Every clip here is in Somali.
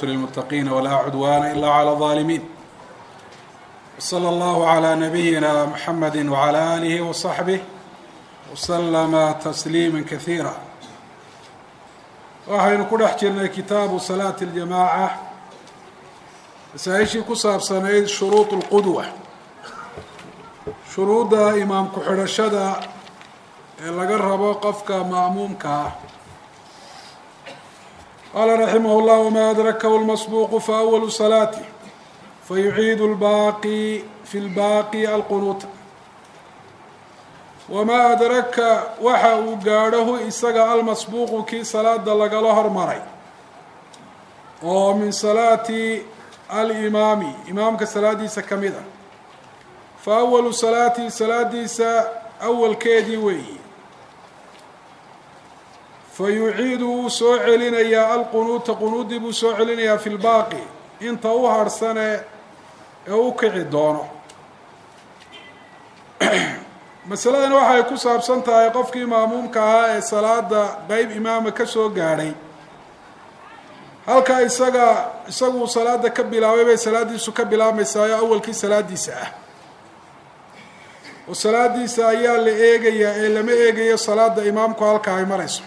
للمتقين ولا عدوان إلا على الظالمين وصلى الله على نبينا محمد وعلى آله وصحبه وسلم تسليما كثيرا waxaynu ku dhex jirnay kitaabu salaati اljamaaca masaa-ishii ku saabsanayd shuruud اlqudwa shuruudda imaam ku-xidhashada ee laga rabo qofka ma'muumka ah qaala raximah اllah wma adrakahu اlmasbuuqu faأwalu salaati fayuciidu اlbaaqi fi اlbaaqi alqunuuta wamaa adraka waxa uu gaadhahu isaga almasbuuqu kii salaada lagala hormaray oo min salaati alimaami imaamka salaadiisa ka mid a fa awalu salaati salaadiisa awalkeedii weeyi fa yuciidu wuu soo celinayaa alqunuuta qunuudii buu soo celinayaa fi lbaaqi inta u harhsane ee u kici doono masaladani waxay ku saabsan tahay qofkii maamuumka ahaa ee salaada qeyb imaama ka soo gaadhay halka isaga isagu salaada ka bilaabay bay salaadiisu ka bilaabmaysaa oo awalkii salaadiisa ah oo salaadiisa ayaa la eegayaa ee lama eegayo salaada imaamku halka ay marayso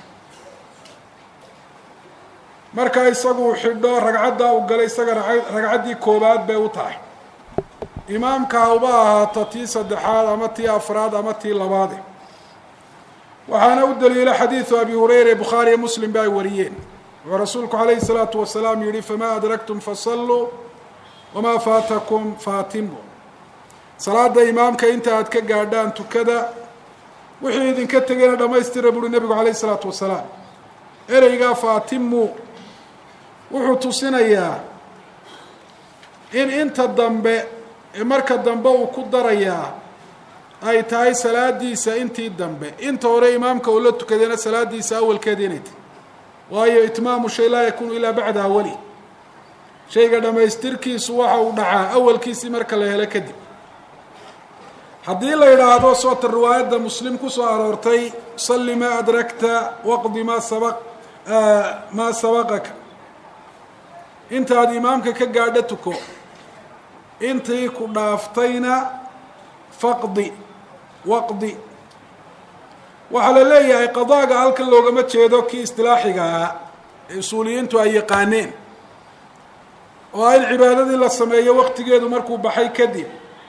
marka isagu xidho ragcaddaa u galay isaga ragcaddii koobaad bay u tahay imaamka hauba ahaato tii saddexaad ama tii afraad ama tii labaade waxaana u daliila xadiidu abi hureyra bukhaariyo muslim ba ay wariyeen wuxuu rasuulku calayhi salaatu wasalaam yihi famaa adraktum fasalluu wamaa faatakum faatimu salaada imaamka inta aad ka gaadhaan tukada wixii idinka tegayna dhamaystira buuri nebigu calayhi salaatu wasalaam ereygaa faatimu wuxuu tusinayaa in inta dambe ee marka dambe uu ku darayaa ay tahay salaadiisa intii dambe inta hore imaamka uu la tukadayna salaadiisa awalkeeda inay tahy waayo itmaamu shay laa yakunu ilaa bacda awali shayga dhammaystirkiisu waxa uu dhacaa awalkiisii marka la helo kadib haddii la yidhaahdo soota riwaayadda muslim kusoo aroortay salli maa adrakta waqdi maa sabaq maa sabaqaka intaad imaamka ka gaadho tuko intii ku dhaaftayna faqdi waqdi waxaa la leeyahay qadaaga halkan loogama jeedo kii istilaaxiga ah ee usuuliyiintu ay yaqaaneen oo ah in cibaadadii la sameeyo waqtigeedu markuu baxay kadib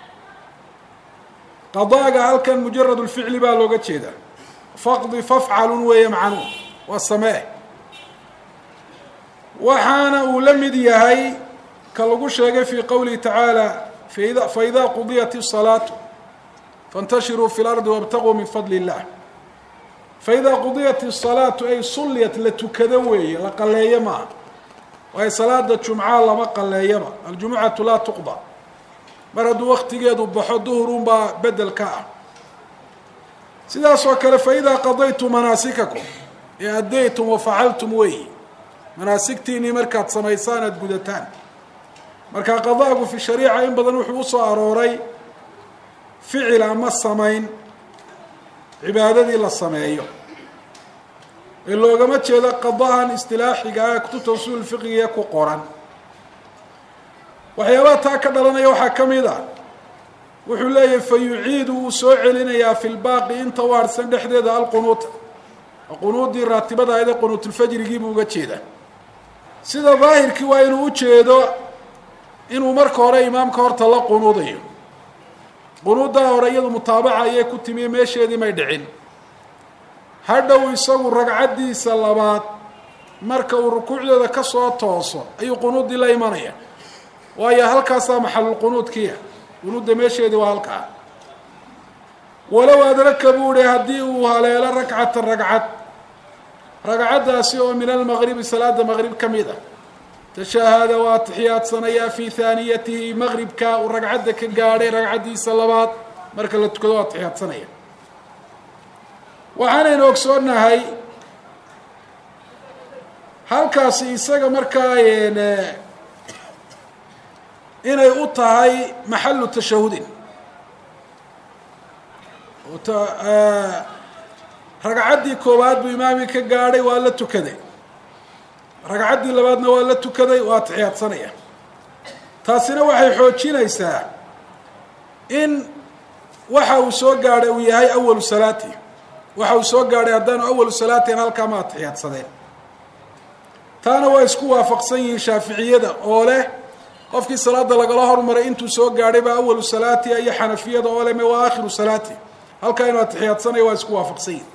qadaaga halkan mujarad lficli baa looga jeeda faqdi fafcalun weeye macnuhu waa samee waxaana uu la mid yahay ka lagu sheegay fi qowlihi tacaala faida qudiyat الsalaatu faاntashiruu fi اlardi wاbtaguu min fadli الlah faida qudiyat الsalaatu ay sulliyat la tukado weeye la qaleeyo maaha waayo salaada jumca lama qaleeyaba aljumucatu laa tuqda mar hadduu waktigeedu baxo duhrun baa bedel ka ah sidaas oo kale faida qadaytum manaasikakum ee addaytum wafacaltum weeye manaasigtiinii markaad samaysaan aada gudataan marka qadaagu fi shariica in badan wuxuu usoo arooray ficil ama samayn cibaadadii la sameeyo ee loogama jeedo qadahan istilaaxiga ah ee kutubta usuul fiqigiya ku qoran waxyaabaha taa ka dhalanaya waxaa ka mid a wuxuu leeyahay fa yuciidu wuu soo celinayaa fi lbaaqi inta u harhsan dhexdeeda alqunuuta qunuudii raatibada ahayd ee qunuutulfajrigiibuu uga jeedaa sida daahirkii waa inuu ujeedo inuu marka hore imaamka horta la qunuudayo qunuuddaa hore iyadu mutaabaca ayay ku timiye meesheedii may dhicin hadhow isagu ragcaddiisa labaad marka uu rukuucdeeda ka soo tooso ayuu qunuuddii la imanaya waayo halkaasaa maxalulqunuudkiia qunuudda meesheedii waa halkaa walow adraka buu ihi haddii uu haleelo ragcata ragcad ragcaddaasi oo min almaqribi salaada maqrib ka mid ah tashaahada waa atixiyaadsanayaa fi haaniyatihi maqribka uu ragcadda ka gaadhay ragcaddiisa labaad marka la tukado waa atixiyaadsanaya waxaanaynu ogsoonahay halkaasi isaga markaa inay u tahay maxalu tashahudin ragcaddii koowaad buu imaamii ka gaadhay waa la tukaday ragcaddii labaadna waa la tukaday waa atixiyaadsanaya taasina waxay xoojinaysaa in waxa uu soo gaadhay uu yahay awalu salaati waxa uu soo gaadhay haddaanu awalu salaatin halkaa ma atixiyaadsadeen taana waa isku waafaqsan yihiin shaaficiyada oo leh qofkii salaada lagala hormaray intuu soo gaadhay baa awalu salaati iyo xanafiyada oo leh me waa aakhiru salaati halkaa inuu atixiyaadsanaya waa isku waafaqsan yihin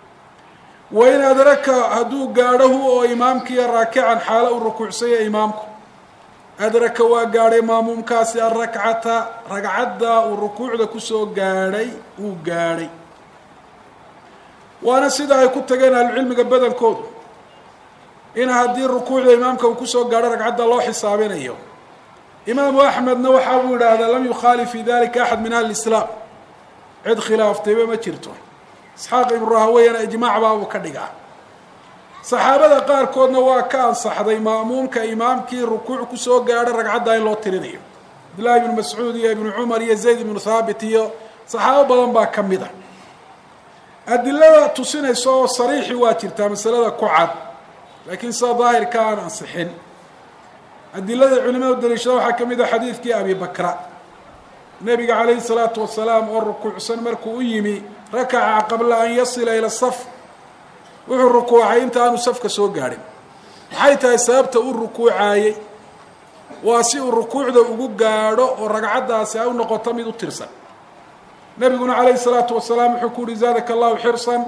wain adraka hadduu gaadhahu oo imaamkiiyo raakican xaalo uu rukuucsanya imaamku adraka waa gaadhay maamuumkaasi arakcata ragcadda uu rukuucda kusoo gaadhay wuu gaadhay waana sida ay ku tageen ahlucilmiga badankoodu in haddii rukuucda imaamka uu kusoo gaadho ragcadda loo xisaabinayo imaamu axmedna waxa uu yidhaahdaa lam yukhaalif fi dalika axad min ahli islaam cid khilaaftayba ma jirto isxaaq ibnu rahaweyana ijmaac baa uu ka dhigaa saxaabada qaarkoodna waa ka ansaxday ma'muumka imaamkii rukuuc kusoo gaadho ragcadda in loo tirinayo cabdillahi ibnu mascuud iyo ibnu cumar iyo zayd ibnu thaabit iyo saxaabo badan baa ka mid a adilada tusinaysa oo sariixi waa jirtaa masalada ku cad laakiin sida daahirka aan ansixin adilada culimadu daliishada waxaa ka mid a xadiidkii abi bakra nebiga calayhi salaatu wasalaam oo rukuucsan markuu u yimi rakaca qabla an yasila ila saf wuxuu rukuucay inta aanu safka soo gaadhin maxay tahay sababta u rukuucaayey waa si uu rukuucda ugu gaadho oo ragcaddaasi ay u noqoto mid u tirsan nebiguna calayhi salaatu wasalaam wuxuu ku uhi zaadaka allahu xirsan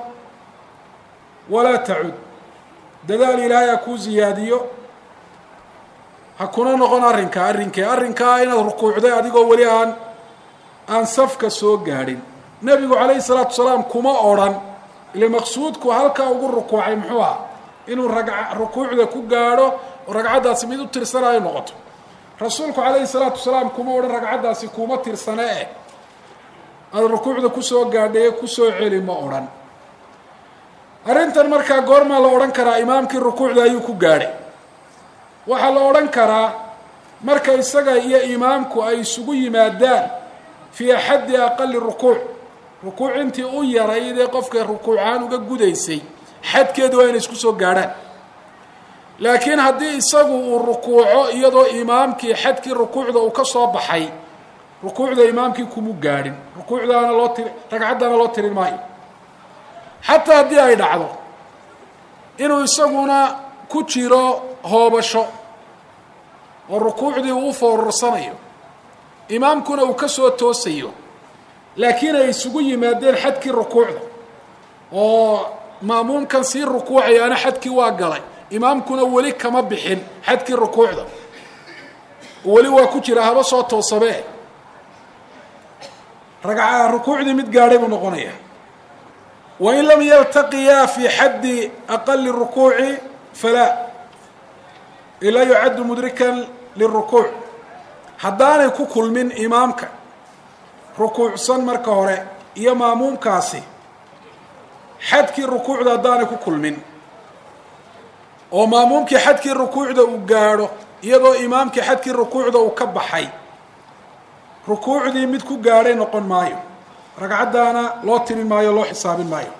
walaa tacud dadaal ilaahay ha kuu ziyaadiyo ha kuna noqon arrinkaa arrinkee arrinkaa inaad rukuucday adigoo weli aan aan safka soo gaadhin nebigu calayhi salaatu wasalaam kuma odrhan ile maqsuudku halkaa ugu rukuucay muxuu aha inuu ragca rukuucda ku gaadho oo ragcaddaasi mid u tirsanayo noqoto rasuulku calayhi salaatu wasalaam kuma odhan ragcaddaasi kuma tirsane eh aada rukuucda kusoo gaadhaye kusoo celi ma odhan arrintan markaa goormaa la odhan karaa imaamkii rukuucda ayuu ku gaadhay waxaa la odhan karaa marka isaga iyo imaamku ay isugu yimaadaan fii axaddi aqali rukuuc rukuuc intii u yaraydee qofka rukuucaan uga gudaysay xadkeedu waa inay isku soo gaadhaan laakiin haddii isagu uu rukuuco iyadoo imaamkii xadkii rukuucda uu ka soo baxay rukuucda imaamkii kumu gaadhin rukuucdaana loo tiri ragcaddaana loo tirin maayo xataa haddii ay dhacdo inuu isaguna ku jiro hoobasho oo rukuucdii uu u foorursanayo imaamkuna uu ka soo toosayo laakiin ay isugu yimaadeen xadkii rukuucda oo ma'muumkan sii rukuucayaana xadkii waa galay imaamkuna weli kama bixin xadkii rukuucda weli waa ku jira haba soo toosamee ragca rukuucdii mid gaadhay buu noqonaya wain lam yaltaqiyaa fi xaddi aqali rukuuci falaa ilaa yucaddu mudrikan lirukuuc haddaanay ku kulmin imaamka rukuucsan marka hore iyo maamuumkaasi xadkii rukuucda haddaanay ku kulmin oo maamuumkii xadkii rukuucda uu gaadho iyadoo imaamkii xadkii rukuucda uu ka baxay rukuucdii mid ku gaadhay noqon maayo ragcaddaana loo tirin maayo loo xisaabin maayo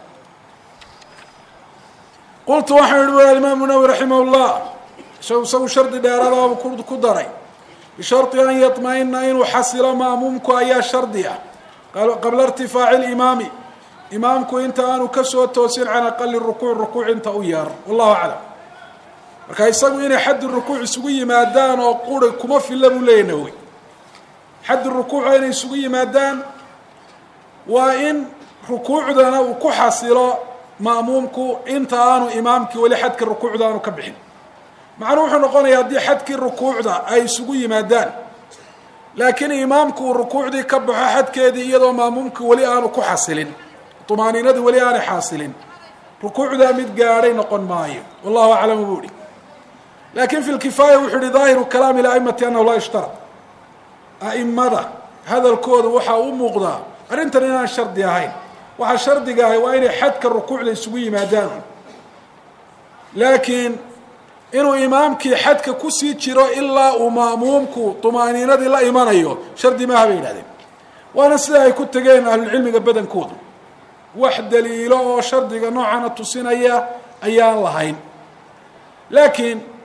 qultu waxaan ihi wa imaamu nawowi raximah llah isagu shardi dheeraadaaba ku daray bishardi an yaطma-ina inuu xasilo maamuumku ayaa shardi ah qabla irtifaaci limaami imaamku inta aanu kasoo toosin can aqali rukuuc rukuuc inta u yeer wallahu aclam marka isagu inay xaddi rukuuc isugu yimaadaan oo quri kuma filla buu leeyahy nawowi xaddi rukuuca inay isugu yimaadaan waa in rukuucdana uu ku xasilo ma'muumku inta aanu imaamkii weli xadkii rukuucda aanu ka bixin macnuu wuxuu noqonayaa haddii xadkii rukuucda ay isugu yimaadaan laakiin imaamku uu rukuucdii ka baxo xadkeedii iyadoo ma'muumkii weli aanu ku xasilin tumaaniinadii weli aanay xaasilin rukuucdaa mid gaadhay noqon maayo wallahu aclamu buu ihi laakiin fi lkifaaya wuxuu ihi daahiru kalaami aimati anahu laa yushtarad a'imada hadalkooda waxaa u muuqdaa arrintan inaan shardi ahayn waxaa shardiga ahay waa inay xadka rukuucda isugu yimaadaan laakiin inuu imaamkii xadka kusii jiro ilaa uu ma'muumku tumaaniinadii la imanayo shardi maaha bay yidhahdeen waana sida ay ku tegeen ahlulcilmiga badankoodu wax daliilo oo shardiga noocana tusinaya ayaan lahayn laakiin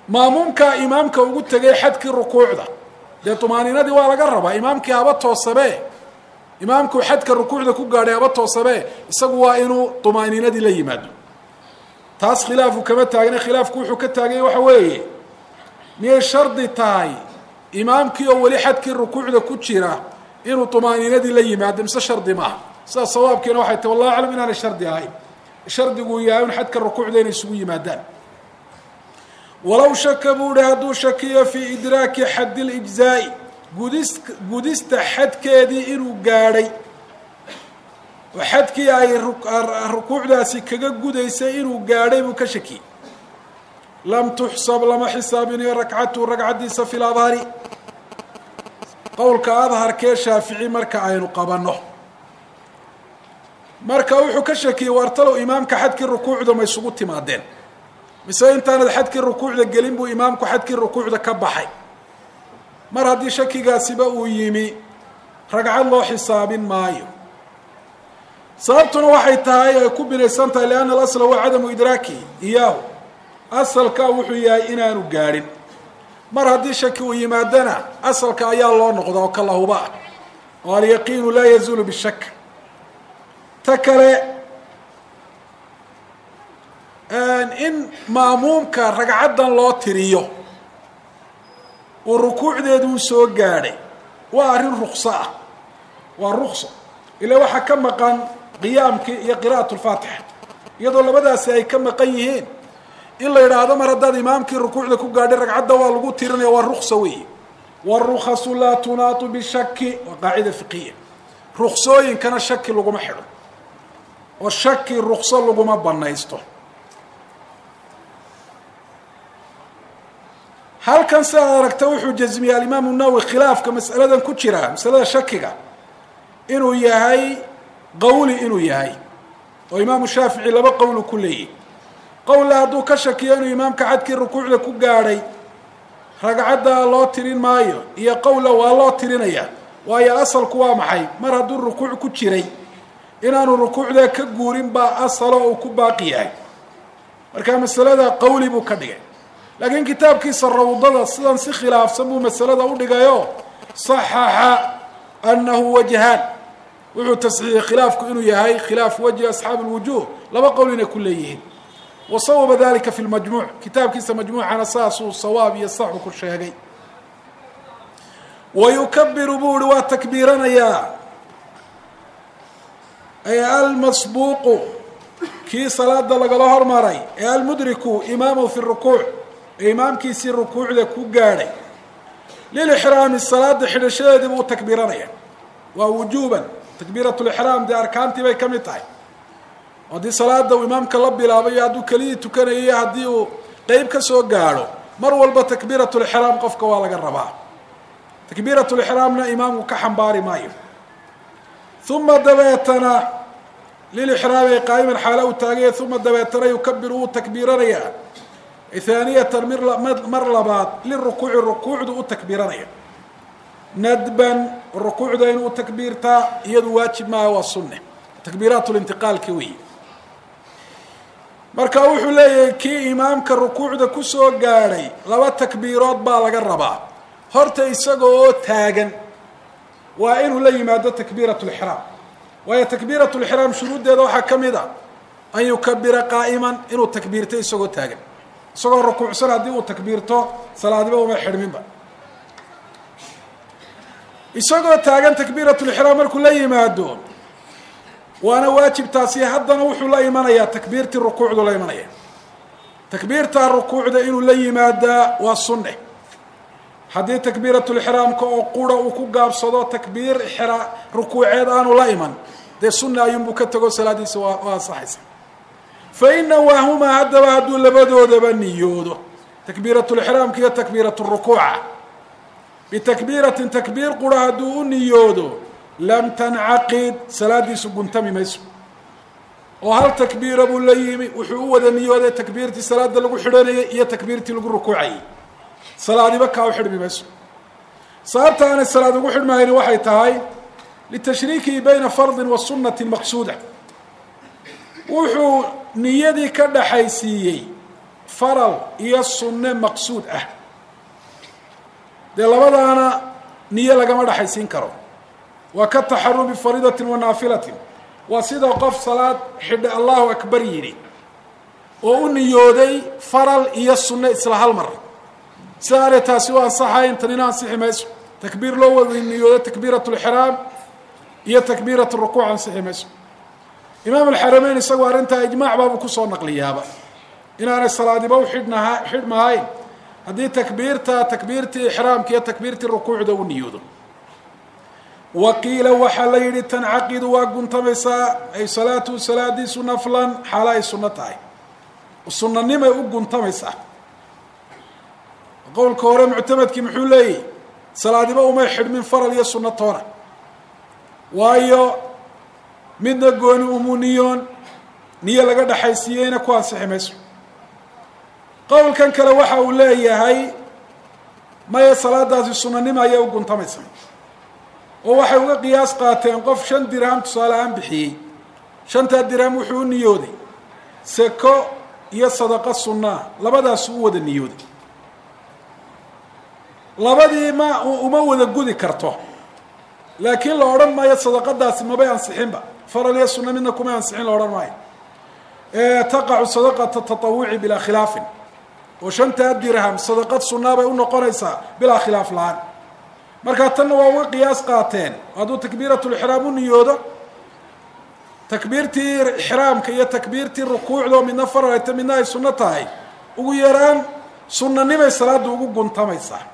maamuumkaa imaamka ugu tegay xadkii rukuucda dee tumaaninadii waa laga rabaa imaamkii haba toosabe imaamku xadka rukuucda ku gaadhay haba toosabe isagu waa inuu tumaaninadii la yimaado taas khilaafu kama taagna khilaafku wuxuu ka taaganya waxa weeye miyay shardi tahay imaamkii oo weli xadkii rukuucda ku jira inuu tumaaninadii la yimaado mise shardi maaha sidaa sawaabkiina waxay tahy wallahu aclam inaanay shardi ahayn shardiguu yahay un xadka rukuucda inay isugu yimaadaan walow shaka buu ihi hadduu shakiyo fii idraaki xaddi lijzaa'i gudis gudista xadkeedii inuu gaadhay oo xadkii ay rukuucdaasi kaga gudaysay inuu gaadhay buu ka shakiyey lam tuxsab lama xisaabinayo ragcatu ragcaddiisa fi ladhari qowlka adharkee shaafici marka aynu qabanno marka wuxuu ka shakiyey waartalow imaamka xadkii rukuucda ma isugu timaadeen mise intaanad xadkii rukuucda gelin buu imaamku xadkii rukuucda ka baxay mar haddii shakigaasiba uu yimi ragcad loo xisaabin maayo sababtuna waxay tahay ay ku binaysan tahay lianna alasla waa cadamu idraaki iyaahu asalka wuxuu yahay inaanu gaadhin mar haddii shaki uu yimaadana asalka ayaa loo noqda oo kalahuba ah oo alyaqiinu laa yazuulu bishak ta kale in maamuumka ragcaddan loo tiriyo uu rukuucdeedu u soo gaadhay waa arrin rukso ah waa rukso ila waxaa ka maqan qiyaamkii iyo qira'at lfaatixa iyadoo labadaasi ay ka maqan yihiin in la yidhaahdo mar haddaad imaamkii rukuucda ku gaadhay ragcadda waa lagu tirinaya waa rukso weeye warukasu laa tunaatu bishaki waa qaacida fiqiya ruksooyinkana shaki laguma xidho oo shaki rukso laguma banaysto halkan si aad aragta wuxuu jasmiyey alimaamu nawowi khilaafka mas'aladan ku jira masalada shakiga inuu yahay qawli inuu yahay oo imaamu shaafici laba qowlu ku leeyahy qowla hadduu ka shakiyo inuu imaamka xadkii rukuucda ku gaadhay ragcadda loo tirin maayo iyo qowla waa loo tirinaya waayo asalku waa maxay mar hadduu rukuuc ku jiray inaanu rukuucda ka guurin baa asalo uu ku baaqi yahay marka masalada qawli buu ka dhigay laakiin kitaabkiisa rawdada sidan si khilaafsan buu masalada u dhigayo صaxaxa anahu wajhaan wuxuu tasxiixiyey khilaafku inuu yahay khilaaf wajhi asxaabi اlwujuh laba qowl inay ku leeyihiin wasawaba dalika fi lmajmuuc kitaabkiisa majmuucana saasuu sawaab iyo saxu ku sheegay wayukabiru buu ihi waa takbiiranayaa ee almasbuuqu kii salaada lagala hormaray ee almudriku imaamu fi rukuuc ee imaamkiisii rukuucda ku gaadhay lilixraami salaada xidhashadeedii buu takbiiranaya waa wujuuban takbiirat lixraam dee arkaantii bay ka mid tahay haddii salaada uu imaamka la bilaabayo hadduu keliyii tukanayo haddii uu qeyb ka soo gaadho mar walba takbiirat lixraam qofka waa laga rabaa takbiirat lixraamna imaamku ka xambaari maayo uma dabeetana lilixraami qaa'iman xaala uu taagaya uma dabeetana yukabiru wuu takbiiranayaa haaniyatan mar labaad lirukuuci rukuucdu u takbiiranaya nadban rukuucda inuu takbiirtaa iyadu waajib maaha waa sunne takbiiraat lintiqaalka weyi marka wuxuu leeyahay kii imaamka rukuucda kusoo gaadhay laba takbiirood baa laga rabaa horta isaga oo taagan waa inuu la yimaado takbiirat lixraam waayo takbiirat lixraam shuruuddeeda waxaa ka mid a an yukabira qaa'iman inuu takbiirto isagoo taagan isagoo rukuucsan haddii uu takbiirto salaadiba uma xidhminba isagoo taagan takbiiratulixraam markuu la yimaado waana waajib taasi haddana wuxuu la imanayaa takbiirtii rukuucdu la imanaya takbiirtaa rukuucda inuu la yimaadaa waa sunne haddii takbiiratulixraamka oo qura uu ku gaabsado takbiir ixra rukuuceed aanu la iman dee sunne ayuunbuu ka tago salaadiisa waa waa ansaxaysa fa ina waahumaa haddaba hadduu labadoodaba niyoodo takbiiratulixraamka iyo takbiiraturukuuca bitakbiiratin takbiir qura hadduu u niyoodo lam tancaqid salaadiisu guntami mayso oo hal takbiira buu la yimi wuxuu u wada niyooday takbiirtii salaada lagu xidhanayay iyo takbiirtii lagu rukuucayay salaadiba kaa u xidhmi mayso sababta aanay salaad ugu xidhmahayni waxay tahay litashriikihi bayna fardin wa sunati maqsuuda wuxuu niyadii ka dhaxaysiiyey faral iyo sunne maqsuud ah dee labadaana niyo lagama dhexaysiin karo waa ka taxarumi fariidatin wa naafilatin waa sida qof salaad xidhe allahu akbar yidhi oo u niyooday faral iyo sunne isla hal mar sida aanay taasi u ansaxayn tanina ansixi mayso takbiir loo wada niyoodo takbiirat lxiraam iyo takbiirat rukuuc ansixi mayso imaam alxarameyn isagoo arrintaa ijmaac baabuu kusoo naqliyaaba inaanay salaadiba u xidhnaha xidhmahayn haddii takbiirta takbiirtii ixraamka iyo takbiirtii rukuucda u niyoodo wa qiila waxaa la yidhi tancaqidu waa guntamaysaa ay salaatuhu salaadiisu naflan xaala ay sunno tahay sunanimay u guntamaysaa qowlka hore muctamadkii muxuu leeyahy salaadiba umay xidhmin faral iyo sunno toona waayo midna gooni umu niyoon niyo laga dhexaysiiyeyna ku ansixi mayso qowlkan kale waxa uu leeyahay maya salaadaasi sunanimo ayay u guntamaysa oo waxay uga qiyaas qaateen qof shan dirham tusaale ahaan bixiyey shantaa dirham wuxuu u niyooday seko iyo sadaqo sunnaa labadaasu u wada niyooday labadii ma uma wada gudi karto laakiin la odhan maayo sadaqadaasi mabay ansixinba faral iyo sunna midna kumay ansixin la odhan maayo taqacu sadaqata tatawuci bilaa khilaafin oo shantaa dirham sadaqad sunnaa bay u noqonaysaa bilaa khilaaf la-aan markaa tanna waa uga qiyaas qaateen hadduu takbiiratulixraam u niyoodo takbiirtii ixraamka iyo takbiirtii rukuucda oo midna faralta midna ay sunno tahay ugu yaraan sunnanimay salaadda ugu guntamaysaa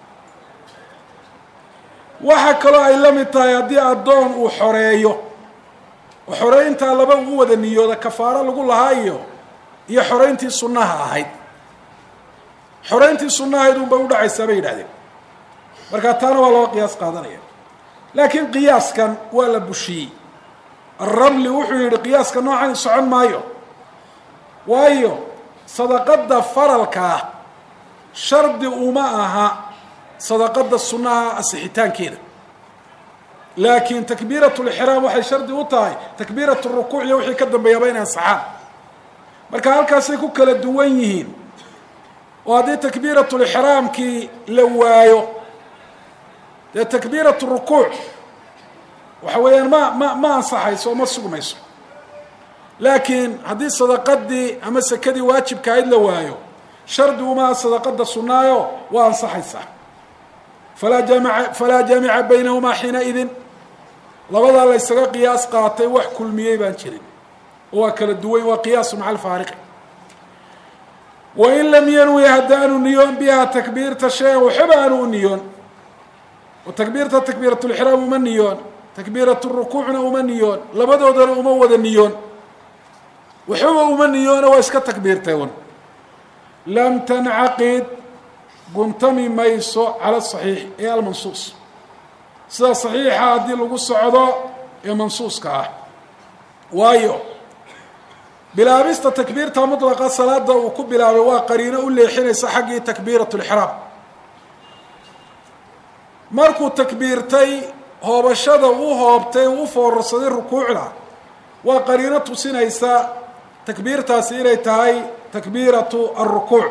waxaa kaloo ay la mid tahay haddii addoon uu xoreeyo oo xoreyntaa laba uu wada niyooda kafaaro lagu lahaa iyo iyo xoreyntii sunnaha ahayd xoreyntii sunna ahayd unbay udhacaysaa bay yidhahdeen markaa taana waa loo qiyaas qaadanaya laakiin qiyaaskan waa la bushiyey alramli wuxuu yidhi qiyaaska noocan socon maayo waayo sadaqada faralka ah shardi uma aha sadaqada sunnaha asixitaankeeda laakiin takbiirat lixraam waxay shardi u tahay takbiirat rukuuc iyo wixii ka dambeeyaaba inay ansaxaan marka halkaasay ku kala duwan yihiin oo haddii takbiirat lixraamkii la waayo dee takbiirat rukuuc waxa weeyaan ma ma ma ansaxayso oo ma sugmayso laakiin haddii sadaqadii ama sekadii waajibka ahayd la waayo shardi umaha sadaqada sunnaayo waa ansaxaysaa falaa jaamica falaa jaamica baynahumaa xiina idin labadaa la ysaga qiyaas qaatay wax kulmiyey baan jirin oo waa kala duwan waa qiyaasu maca alfaariqi wain lam yanwi haddaanu niyoon biha takbiirta shay-an waxba aanu u niyoon oo takbiirta takbiiratulixraam uma niyoon takbiirat rukuucna uma niyoon labadoodana uma wada niyoon waxbaba uma niyoona waa iska takbiirtay un lam tancaqid guntami mayso cala saxiix ee almansuus sida saxiixa haddii lagu socdo ee mansuuska ah waayo bilaabista takbiirta mutlaqa salaada uu ku bilaabay waa qariino u leexinaysa xaggii takbiirat lixraam markuu takbiirtay hoobashada u hoobtay u foorarsaday rukuucda waa qariino tusinaysa takbiirtaasi inay tahay takbiiratu alrukuuc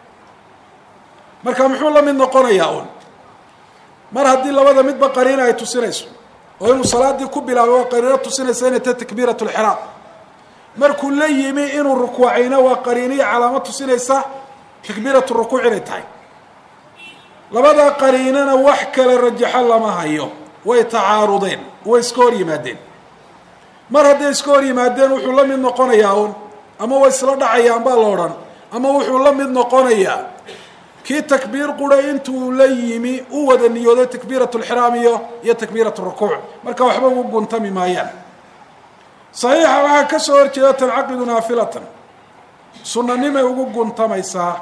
marka muxuu la mid noqonayaa un mar haddii labada midba qariina ay tusinayso oo inuu salaadii ku bilaabay waa qariino tusinaysa inay tahay takbiirat lxiraam markuu la yimi inuu rukuucayna waa qariiniyo calaamo tusinaysa takbiirat rukuuc inay tahay labadaa qariinana wax kale rajaxo lama hayo way tacaarudeen way iska hor yimaadeen mar hadday iska hor yimaadeen wuxuu la mid noqonayaa un ama way isla dhacayaan baa la odhan ama wuxuu la mid noqonayaa kii takbiir qura intuu la yimi u wada niyooday takbiirat lxiraam iyo iyo takbiirat rukuuc marka waxba ugu guntami maayaan saxiixa waxaa ka soo horjeeda tancaqidu naafilatan sunanimay ugu guntamaysaa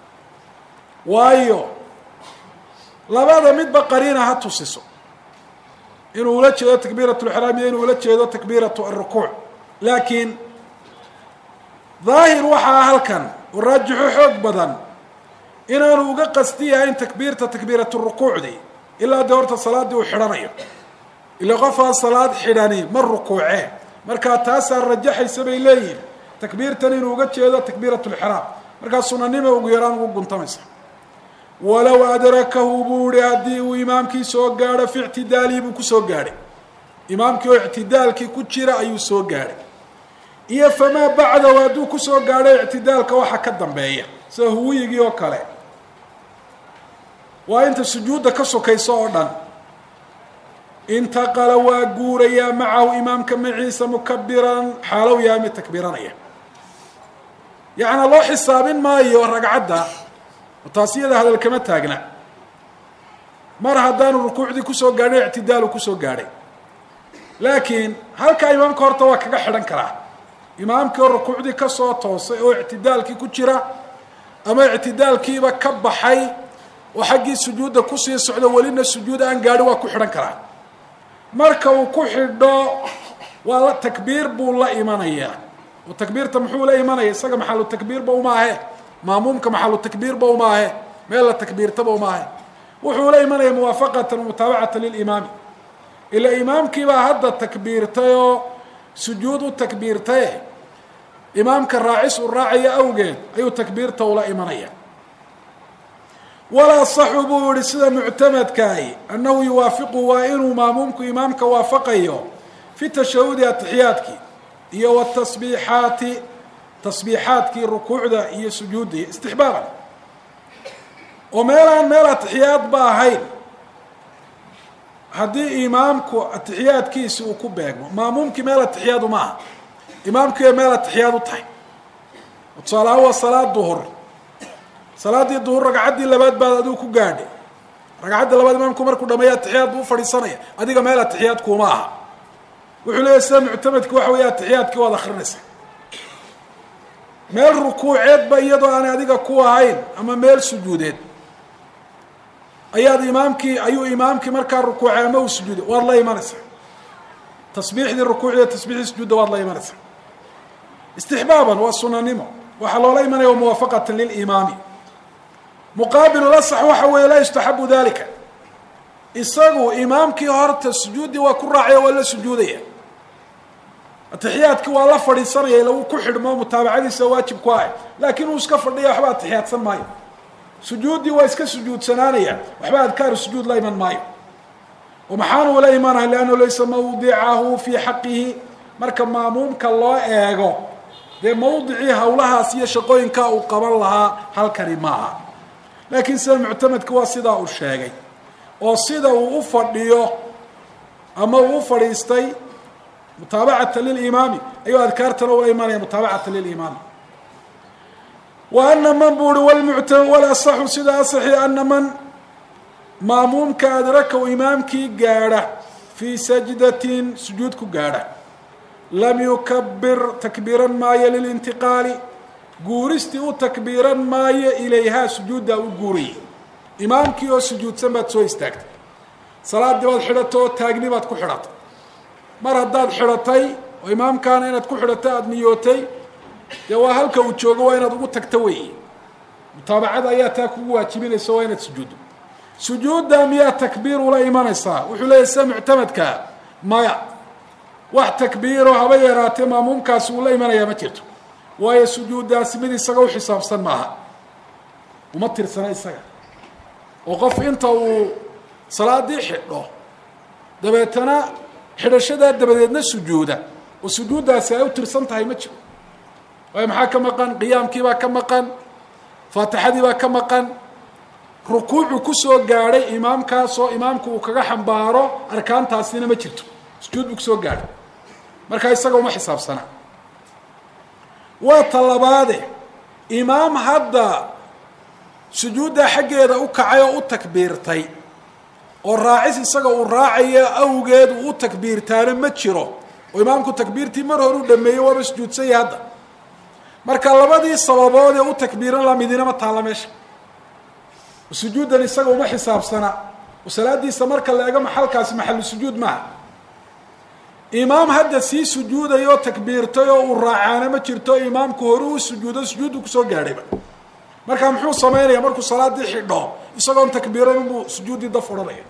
waayo labada midba qariina ha tusiso inuu ula jeedo takbiirat lxiraam iyo inuu ula jeedo takbiiratu arukuuc laakiin daahir waxaa halkan oo raajixo xoog badan inaanu uga qasti yahayn takbiirta takbiiratu rukuucdii ilaa dee horta salaaddii uu xidhanayo ila qofaan salaad xidhani ma rukuucee markaa taasaa rajaxaysa bay leeyihin takbiirtan inuu uga jeedo takbiirat lxiraam markaa sunanima ugu yaraan ugu guntamaysa walow adrakahu buu ihi haddii uu imaamkii soo gaadho fi ictidaalihi buu kusoo gaadhay imaamkii oo ictidaalkii ku jira ayuu soo gaadhay iyo famaa bacdahu hadduu kusoo gaadho ictidaalka waxa ka dambeeya sida huwiyigii oo kale waa inta sujuudda ka sokayso oo dhan intaqala waa guurayaa macahu imaamka maciisa mukabiran xaalow yahay mid takbiiranaya yacnaa loo xisaabin maayo ragcadda taas iyada hadal kama taagna mar haddaanu rukuucdii kusoo gaadhay ictidaalu kusoo gaadhay laakiin halkaa imaamka horta waa kaga xidhan karaa imaamkii oo rukuucdii kasoo toosay oo ictidaalkii ku jira ama ictidaalkiiba ka baxay oo xaggii sujuudda kusii socdo welina sujuud aan gaadhin waa ku xidhan karaa marka uu ku xidho waa la takbiir buu la imanayaa oo takbiirta muxuu la imanaya isaga maxalu takbiirba umaahe maamuumka maxalu takbiirba umaahe meel la takbiirtaba umaahe wuxuu la imanaya muwaafaqatan mutaabacatan lilimaami ila imaamkiibaa hadda takbiirtay oo sujuud u takbiirtaye imaamka raacis u raacaya awgeed ayuu takbiirta ula imanaya walaa saxu buu yihi sida muctamadkaahi annahu yuwaafiqu waa inuu maamuumku imaamka waafaqayo fi tashahudi atixiyaadkii iyo watasbiixaati tasbiixaadkii rukuucda iyo sujuudda iyo istixbaaban oo meelaan meel atixiyaad ba ahayn haddii imaamku atixiyaadkiisi uu ku beegmo maamuumkii meel atixiyaadu ma aha imaamkii bay meel atixiyaad u tahay tusaalahaan waa salaad duhur salaaddii duhur ragcaddii labaad baad adigu ku gaadhay ragcaddii labaad imaamku markuu dhameeya atixiyaad buu ufadhiisanaya adiga meel atixiyaad kuuma aha wuxuu leeyahy sida muctamadki waxa weeye atixiyaadkii waad akrinaysaa meel rukuuceedba iyadoo aan adiga ku ahayn ama meel sujuudeed ayaad imaamkii ayuu imaamkii markaa rukuucay ama uu sujuuday waad la imanaysaa tasbiixdii rukuucdiiyo tasbiixdii sujuudda waad la imanaysaa istixbaaban waa sunanimo waxaa loola imanaya wa muwaafaqatan lilimaami muqaabilu lasax waxa weeye laa yustaxabu dalika isagu imaamkii horta sujuuddii waa ku raacaya waa la sujuudaya atixiyaadkii waa la fadhiisanaya ila uu ku xidhmo mutaabacadiisa waajib ku ah laakiin uu iska fadhiya waxba atixiyaadsan maayo sujuuddii waa iska sujuudsanaanaya waxba adkaaru sujuud la iman maayo oo maxaanu la imanaya liannahu laysa mawdicahu fii xaqihi marka maamuumka loo eego dee mawdicii hawlahaas iyo shaqooyinkaa uu qaban lahaa halkani maaha laakiin sida muctamadka waa sidaa uu sheegay oo sida uu u fadhiyo ama uu u fadhiistay mutaabacata lilimaami ayuu adkaartana ula imanaya mutaabacata lilimaami wa ana man buu uhi wlmucta walasaxu sida asaxi ana man maamuumka adrakow imaamkii gaadha fii sajdatin sujuud ku gaadha lam yukabir takbiiran maayo lilintiqaali guuristii u takbiiran maayo ilayhaa sujuuddaa u guurayay imaamkii oo sujuudsan baad soo istaagtay salaaddii baad xidhatay oo taagni baad ku xidhatay mar haddaad xidhatay oo imaamkaana inaad ku xidhatay aada niyootay dee waa halka uu joogo waa inaad ugu tagto weeye mutaabacada ayaa taa kugu waajibinaysa waa inaad sujuuddo sujuudda miyaa takbiir ula imanaysaa wuxuu leeyahy sida muctamadkaa maya wax takbiiro haba yaraatee maamuumkaasi uu la imanayaa ma jirto waayo sujuuddaasi mid isaga u xisaabsan maaha uma tirsana isaga oo qof inta uu salaadii xidho dabeetana xidhashadaa dabadeedna sujuuda oo sujuuddaasi ay u tirsan tahay ma jiro waayo maxaa ka maqan qiyaamkiibaa ka maqan faatixadiibaa ka maqan rukuucu kusoo gaadhay imaamkaasoo imaamku uu kaga xambaaro arkaantaasina ma jirto sujuud buu kusoo gaadhay markaa isaga uma xisaabsana waa talabaade imaam hadda sujuuddaa xaggeeda u kacay oo u takbiirtay oo raacis isaga uu raacayo awgeed uu u takbiirtaana ma jiro oo imaamku takbiirtii mar hore u dhameeyey waaba sujuudsanya hadda marka labadii sababood ee u takbiiran la midina ma taalla meesha sujuuddan isaga uma xisaabsana oo salaadiisa marka la eego maxalkaasi maxalu sujuud maaha imaam hadda sii sujuuday oo takbiirtay oo uu raacaana ma jirto imaamku hore u sujuudo sujuuddu kusoo gaadhayba markaa muxuu samaynaya markuu salaadii xidho isagoon takbiiran buu sujuuddii daf odhanaya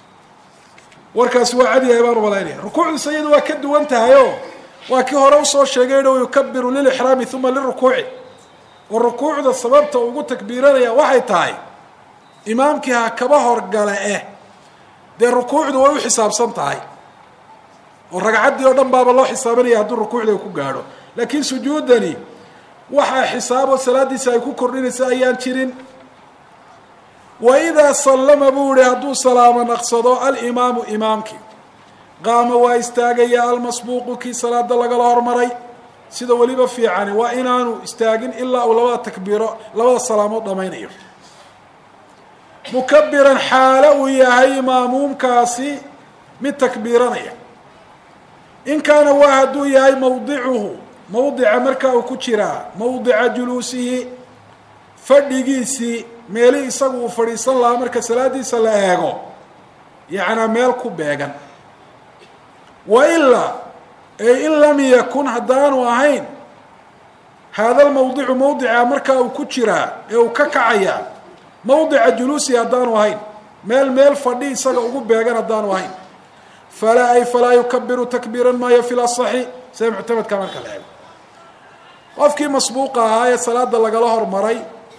warkaasi waa cadyahay baan umalaynaya rukuucdiisa iyadu waa ka duwan tahay o waa kii hore usoo sheegay o yukabiru lilixraami uma lirukuuci oo rukuucda sababta ugu takbiiranaya waxay tahay imaamkii ha kaba horgale eh dee rukuucdu way u xisaabsan tahay oo ragcaddii oo dhan baaba loo xisaabanaya hadduu rukuucda ku gaadho laakiin sujuudani waxaa xisaabo salaadiisa ay ku kordhinaysa ayaan jirin wa idaa sallama buu ihi hadduu salaamo naqsado alimaamu imaamkii qaama waa istaagaya almasbuuqu kii salaada lagala hormaray sida weliba fiicani waa inaanu istaagin ilaa uu labada takbiiro labada salaamood dhamaynayo mukabiran xaalo uu yahay maamuumkaasi mid takbiiranaya in kaana waa hadduu yahay mawdicuhu mawdica markaa uu ku jiraa mawdica juluusihi fadhigiisii meeli isagu uu fadhiisan lahaa marka salaadiisa la eego yacnaa meel ku beegan wa ilaa ee in lam yakun haddaanu ahayn haada lmawdicu mawdica markaa uu ku jiraa ee uu ka kacayaa mawdica juluusihi haddaanu ahayn meel meel fadhi isaga ugu beegan haddaanu ahayn falaa ay falaa yukabiru takbiiran maayo fi lasaxi sida muctamadka marka la eego qofkii masbuuqa ahaa ee salaada lagala hormaray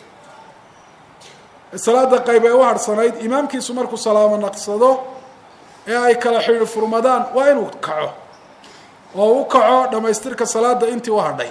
salaada qayb ee u harhsanayd imaamkiisu markuu salaamo naqsado ee ay kala xidhi furmadaan waa inuu kaco oo u kaco dhamaystirka salaada intii u hadhay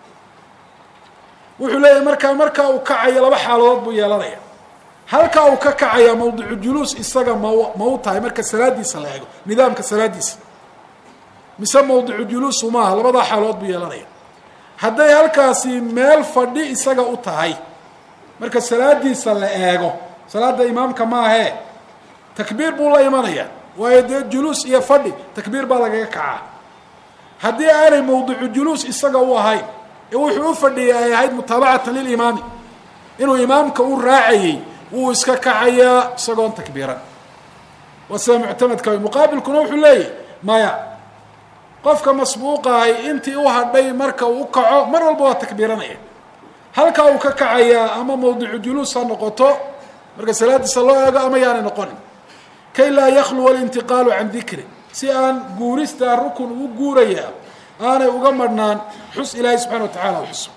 wuxuu leeyahay markaa markaa uu kacayo laba xaaladood buu yeelanaya halkaa uu ka kacaya mawdicu juluus isaga ma ma u tahay marka salaadiisa la eego nidaamka salaadiisa mise mawdicu juluusu maaha labadaa xaaladood buu yeelanaya hadday halkaasi meel fadhi isaga u tahay marka salaadiisa la eego salaada imaamka maahee takbiir buu la imanaya waayo dee juluus iyo fadhi takbiir baa lagaga kacaa haddii aanay mawdicu juluus isaga u ahayn ee wuxuu u fadhiyay ay ahayd mutaabacatan lilimaami inuu imaamka u raacayey wuu iska kacayaa isagoon takbiiran waa sida muctamadka muqaabilkuna wuxuu leeyahy maya qofka masbuuqahay intii u hadhay marka uu u kaco mar walba waa takbiiranaya halkaa uu ka kacayaa ama mawdicu juluus ha noqoto marka salaadiisa loo eego ama yaanay noqonin kay laa yakhluwa alintiqaalu can dikri si aan guuristaa rukun ugu guurayaa aanay uga madhnaan xus ilaahay subxana wa tacala xuso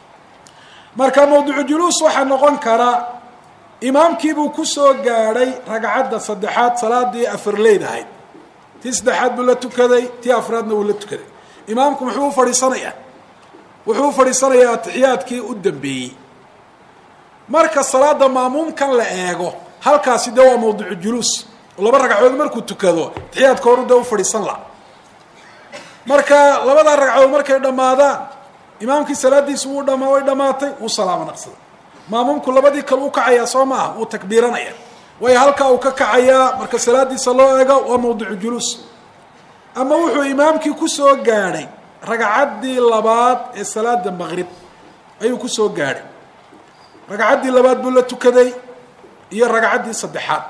marka mawdicu juluus waxaa noqon karaa imaamkiibuu kusoo gaadhay ragcadda saddexaad salaadii afarleyd ahayd tii saddexaad buu la tukaday tii afraadna wuu la tukaday imaamku muxuu u fadhiisanayaa wuxuu u fadhiisanayaa atixiyaadkii u dambeeyey marka salaada maamuumkan la eego halkaasi dee waa mawdicu juluus oo laba ragcadood markuu tukado atixiyaadka horu dee u fadhiisan laha marka labadaa ragcadood markay dhammaadaan imaamkii salaadiisu wuu dhama way dhamaatay wuu salaamo naqsaday maamuumku labadii kale u kacayaa soo maaha wuu takbiiranaya waayo halkaa uu ka kacayaa marka salaadiisa loo eego waa mawdicu juluus ama wuxuu imaamkii kusoo gaadhay ragcaddii labaad ee salaada maqrib ayuu kusoo gaadhay ragcaddii labaad buu la tukaday iyo ragcaddii saddexaad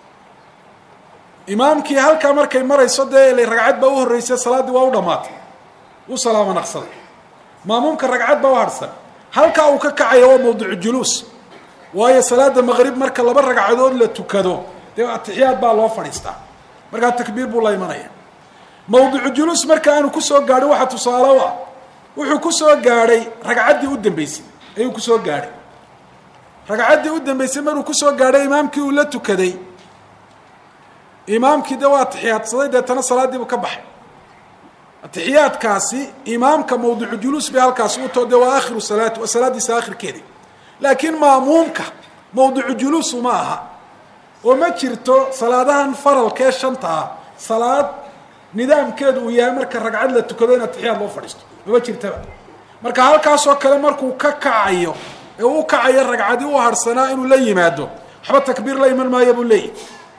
imaamkii halkaa markay marayso dee ila ragcad baa u horreysay salaaddii waa u dhamaatay wuu salaamo naqsaday maamuumka ragcad baa u harhsan halkaa uu ka kacaya waa mawdicu juluus waayo salaada maqrib marka laba ragcadood la tukado dee atixiyaad baa loo fadhiistaa markaa takbiir buu la imanaya mawdicu juluus marka aanu kusoo gaadhin waxaa tusaale u ah wuxuu kusoo gaadhay ragcaddii u dambeysay ayuu kusoo gaadhay ragcaddii u dambeysay maruu kusoo gaadhay imaamkii uu la tukaday imaamkii dee waa atixiyaadsaday deetana salaadiibuu ka baxay atixiyaadkaasi imaamka mawdicu juluus bay halkaasi u too dee waa akhiru salaati waa salaadiisa akhirkeedi laakiin maamuumka mawdicu juluusu ma aha oo ma jirto salaadahan faralka ee shanta ah salaad nidaamkeedu uu yahay marka ragcad la tukado in atixiyaad loo fadhiisto mama jirtaba marka halkaasoo kale markuu ka kacayo ee u kacayo ragcadii u harhsanaa inuu la yimaado waxba takbiir la iman maayo buu leeyahy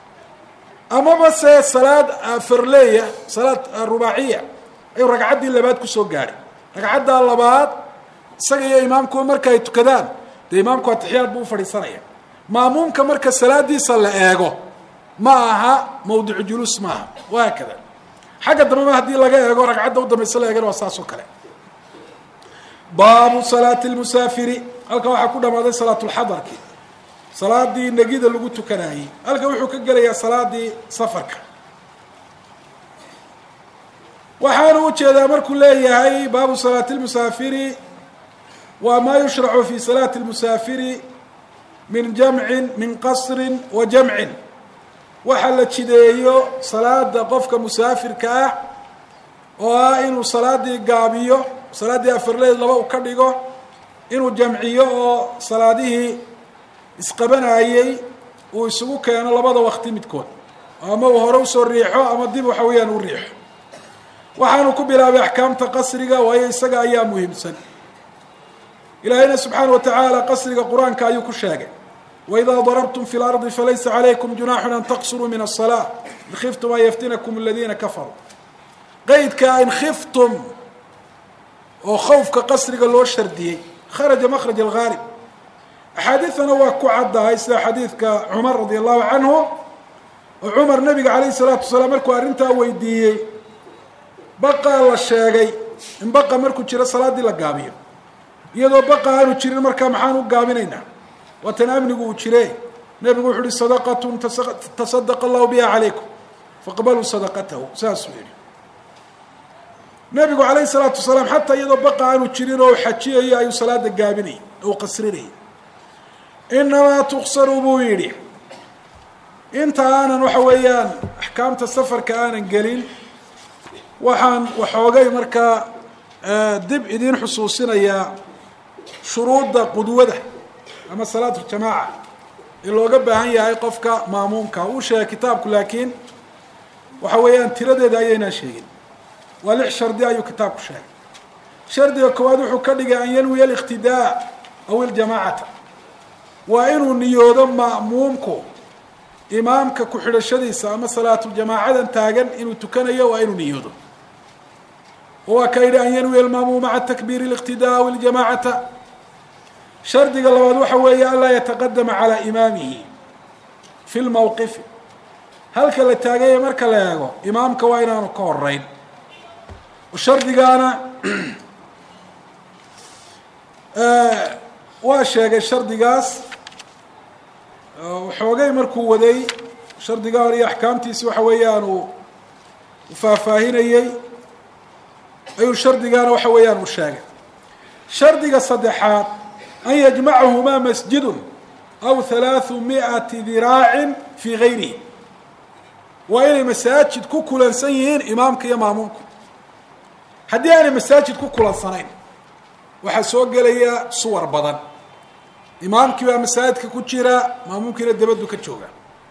amaba se salaad farleya salaad rubaaciya ayuu ragcaddii labaad kusoo gaadhay ragcaddaa labaad isaga iyo imaamkuba marka ay tukadaan dee imaamku atixiyaad buu ufadhiisanaya maamuumka marka salaadiisa la eego ma aha mawdicu juluus ma aha wahaakada xagga dambeba haddii laga eego ragcadda u dambaysa la eegana waa saas oo kale baabu salaati lmusaafiri halkan waxaa ku dhamaaday salaatulxadarki salaadii negida lagu tukanayey halkan wuxuu ka gelayaa salaadii safarka waxaanu ujeedaa markuu leeyahay baabu salaati lmusaafiri waa maa yushracu fi salaati lmusaafiri min jamcin min qasrin wa jamcin waxa la jideeyo salaada qofka musaafirka ah oo ah inuu salaadii gaabiyo salaaddii afarleed laba u ka dhigo inuu jamciyo oo salaadihii isqabanayey uu isugu keeno labada wakti midkood ama uu hore usoo riixo ama dib waxa weeyaan u riixo waxaanu ku bilaabay axkaamta qasriga waayo isaga ayaa muhiimsan ilaahayna subxaana wa tacaala qasriga qur-aanka ayuu ku sheegay waidaa darabtum fi lardi falaysa calaykum junaaxun an taqsuruu min asalaa in khiftum an yaftinakum aladiina kafaruu qeydka in khiftum oo khawfka qasriga loo shardiyey kharaja makraj alghaalib axaadiidana waa ku caddahay sida xadiidka cumar radi allahu canhu oo cumar nabiga calayhi salaatu wasalaam markuu arrintaa weydiiyey baqaa la sheegay in baqa markuu jiro salaaddii la gaabiyo iyadoo baqa aanu jirin markaa maxaan u gaabinaynaa waatan amnigu uu jire nebigu wuxu uhi sadaqatun tasadaqa allahu biha calaykum faqbaluu sadaqatahu saasuu yihi nebigu calayhi salaatu wasalaam xataa iyadoo baqa aanu jirin oo xajiyayo ayuu salaada gaabinayay oo qasrinayay inamaa tuksaru buu yidhi inta aanan waxa weeyaan axkaamta safarka aanan gelin waxaan waxoogay markaa dib idiin xusuusinayaa shuruudda qudwada ama salaatu jamaaca ee looga baahan yahay qofka maamuumka uu sheegay kitaabku laakiin waxa weeyaan tiradeeda ayaynaan sheegin waa lix shardi ayuu kitaabku sheegay shardiga koowaad wuxuu ka dhigay an yanwiya aliqtidaa aw iljamaacata waa inuu niyoodo ma'muumku imaamka ku-xidhashadiisa ama salaatuljamaacadan taagan inuu tukanayo waa inuu niyoodo waa ka yidhi an yanwiya almaamuum maca takbiiri اliqtidaa aw iljamaacata shardiga labaad waxa weeye anlaa yataqadama calaa imaamihi fi lmawqifi halka la taaganya marka la eego imaamka waa inaanu ka horeyn shardigaana waa sheegay shardigaas xoogay markuu waday shardiga hore iyo axkaamtiisi waxa weeyaan uu faahfaahinayey ayuu shardigaana waxa weeyaan uu sheegay shardiga saddexaad an yajmacahumaa masjidun aw halaaثu mi'ati diraacin fii gayrihi waa inay masaajid ku kulansan yihiin imaamka iyo maamuumku haddii aanay masaajid ku kulansanayn waxaa soo gelaya suwar badan imaamkii baa masaajidka ku jira maamuumkiina dabadu ka jooga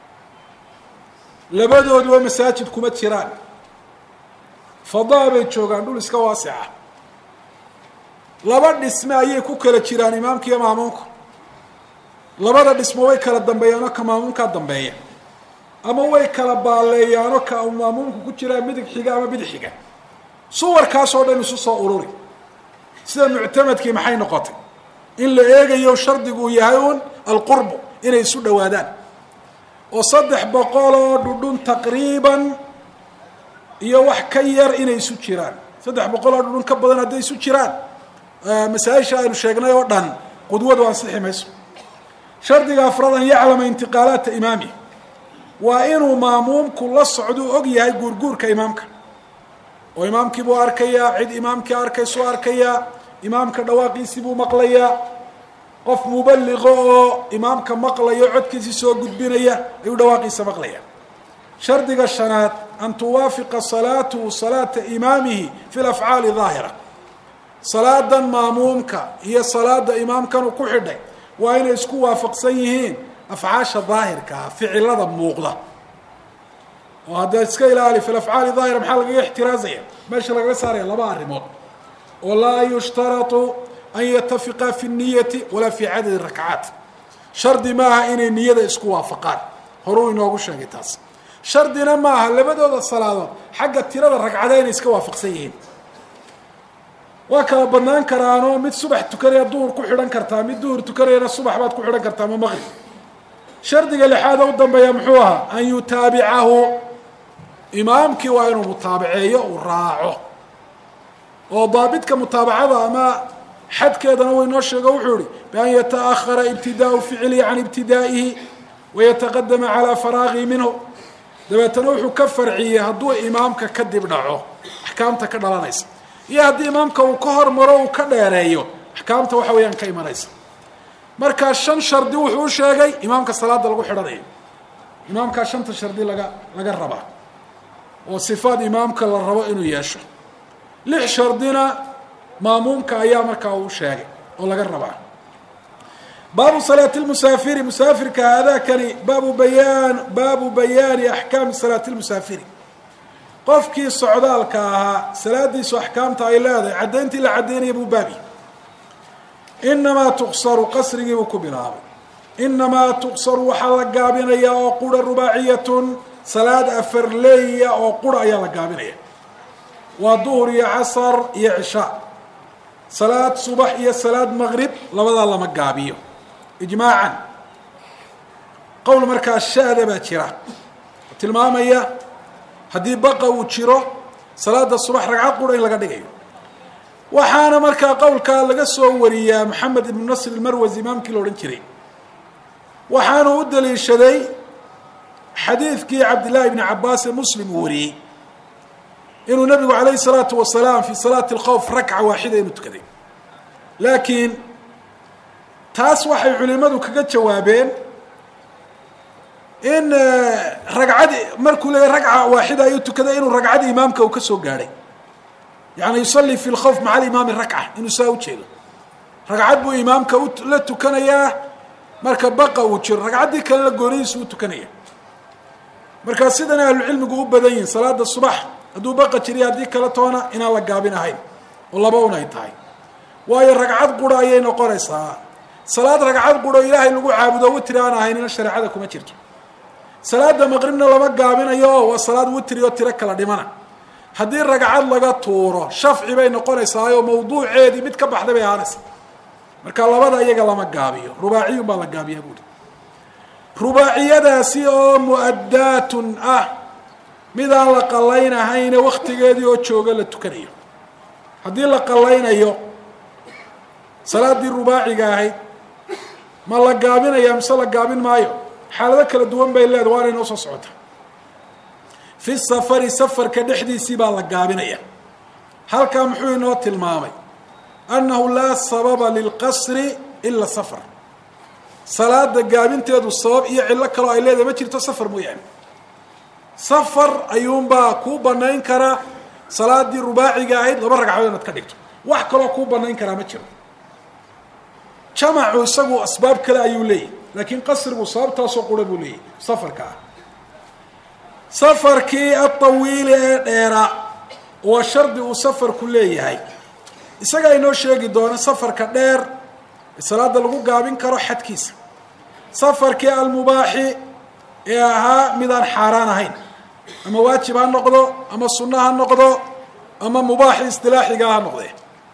labadooduba masaajid kuma jiraan fadaa bay joogaan dhul iska waasica laba dhisme ayay ku kala jiraan imaamka iyo maamuumka labada dhismo way kala dambeeyaanoo ka maamuumkaa dambeeya ama way kala baaleeyaanoo ka maamuumku ku jiraa midig xiga ama bidix xiga suwarkaasoo dhan isu soo ururi sida muctamadkii maxay noqotay in la eegayo shardigu yahay un alqurbu inay isu dhowaadaan oo saddex boqol oo dhudhun taqriiban iyo wax ka yar inay isu jiraan saddex boqol oo dhudhun ka badan hadday isu jiraan masaa-isha aynu sheegnay oo dhan qudwadu ansixi mayso shardiga afraad an yaclama intiqaalaata imaami waa inuu maamuumku la socduu og yahay guurguurka imaamka oo imaamkii buu arkayaa cid imaamkii arkaysuu arkayaa imaamka dhawaaqiisii buu maqlayaa qof mubaliqo oo imaamka maqlayo codkiisii soo gudbinaya ayuu dhawaaqiisa maqlaya shardiga shanaad an tuwaafiqa salaatuhu salaata imaamihi fi lafcaali daahira salaadan maamuumka iyo salaada imaamkanuu ku xidhay waa inay isku waafaqsan yihiin afcaasha daahirkaa ficilada muuqda oo hadda iska ilaali fi afcaali daahira maxaa lagaga ixtiraazaya meesha lagaga saaraya laba arrimood oo laa yushtaratu an yatafiqaa fi niyati walaa fi cadadi rakcaat shardi maaha inay niyada isku waafaqaan horuu inoogu sheegay taas shardina maaha labadooda salaadood xagga tirada ragcada inay iska waafaqsan yihiin waa kala banaan karaanoo mid subax tukanaya duhur ku xidhan kartaa mid duhur tukanayana subax baad ku xidhan kartaa ma maqrib shardiga lixaada u dambeeya muxuu ahaa an yutaabicahu imaamkii waa inuu mutaabaceeyo uu raaco oo daabidka mutaabacada ama xadkeedana way noo sheego wuxuu ihi bian yataأhara ibtidaau ficlihi can ibtidaa'ihi wayataqadama calaa faraagihi minhu dabeetana wuxuu ka farciyey hadduu imaamka kadib dhaco axkaamta ka dhalanaysa iyo haddii imaamka uu ka hormaro uu ka dheereeyo axkaamta waxa weeyaan ka imanaysa markaa shan shardi wuxuu u sheegay imaamka salaada lagu xidhanayo imaamkaa shanta shardi laga laga rabaa oo sifaad imaamka la rabo inuu yeesho lix shardina maamuumka ayaa markaa uu sheegay oo laga rabaa baabu salaati lmusaafiri musaafirka haadakani baabu bayaan baabu bayaani axkaami salaati lmusaafiri qofkii socdaalka ahaa salaadiisu axkaamta ay leedahay caddayntii la caddaynaya buu baabi inamaa tuqsaru qasrigii buu ku bilaabay inamaa tuqsaru waxaa la gaabinayaa oo qura rubaaciyatun salaad afarleeya oo qura ayaa la gaabinaya waa duhur iyo casar iyo cishaa salaad subax iyo salaad maqrib labadaa lama gaabiyo ijmaacan qowl markaa shaada baa jira tilmaamaya haddii baqa uu jiro salaada subax ragcad qura in laga dhigayo waxaana markaa qowlkaa laga soo wariyaa maxamed ibnu nasr ilmarwasi imaamkii la odhan jiray waxaanu u daliishaday xadiidkii cabdillahi bni cabaas ee muslim uu wariyey inuu nabigu calayhi salaatu wasalaam fi salaati alkhowf rakca waaxida inuu tukaday laakiin taas waxay culimadu kaga jawaabeen in ragcadi markuu leeyahy ragca waaxida ayuu tukaday inuu ragcadii imaamka uu ka soo gaadhay yani yusalli fi lkhowf maca alimaami rakca inuu saa ujeedo ragcad buu imaamka la tukanayaa marka baqa uu jiro ragcaddii kalena goonihiisu u tukanaya markaa sidan ahlucilmigu u badan yihin salaada subax hadduu baqa jiriya haddii kale toona inaan la gaabin ahayn oo laba un ay tahay waayo ragcad qura ayay noqonaysaa salaad ragcad quro ilaahay lagu caabudo witri aan ahaynina shareecada kuma jirto salaada maqribna lama gaabinayo oo waa salaad witri oo tiro kala dhimana haddii ragcad laga tuuro shafci bay noqonaysaayoo mawduuceedii mid ka baxday bay ahaanaysa marka labada iyaga lama gaabiyo rubaaciyun baa la gaabiyaa buuri rubaaciyadaasi oo mu-addaatun ah midaan la qallaynahayne waktigeedii oo jooga la tukanayo haddii la qallaynayo salaaddii rubaaciga ahayd ma la gaabinaya mise la gaabin maayo xaalado kala duwan bay leedahay waana inoo soo socota fi safari safarka dhexdiisii baa la gaabinaya halkaa muxuu inoo tilmaamay annahu laa sababa lilqasri ila safar salaada gaabinteedu sabab iyo cillo kaloo ay leedahay ma jirto safar mooyaane safar ayuunbaa kuu banayn karaa salaadii rubaaciga ahayd laba ragcadood inaad ka dhigto wax kaloo kuu banayn karaa ma jiro jamacu isagu asbaab kale ayuu leeyahy laakiin qasrigu sababtaasoo qura buu leeyahy safarka ah safarkii atawiili ee dheeraa waa shardi uu safarku leeyahay isagaa inoo sheegi doono safarka dheer ee salaada lagu gaabin karo xadkiisa safarkii almubaaxi ee ahaa midaan xaaraan ahayn ama waajib ha noqdo ama sunno ha noqdo ama mubaaxi istilaaxiga ha noqdee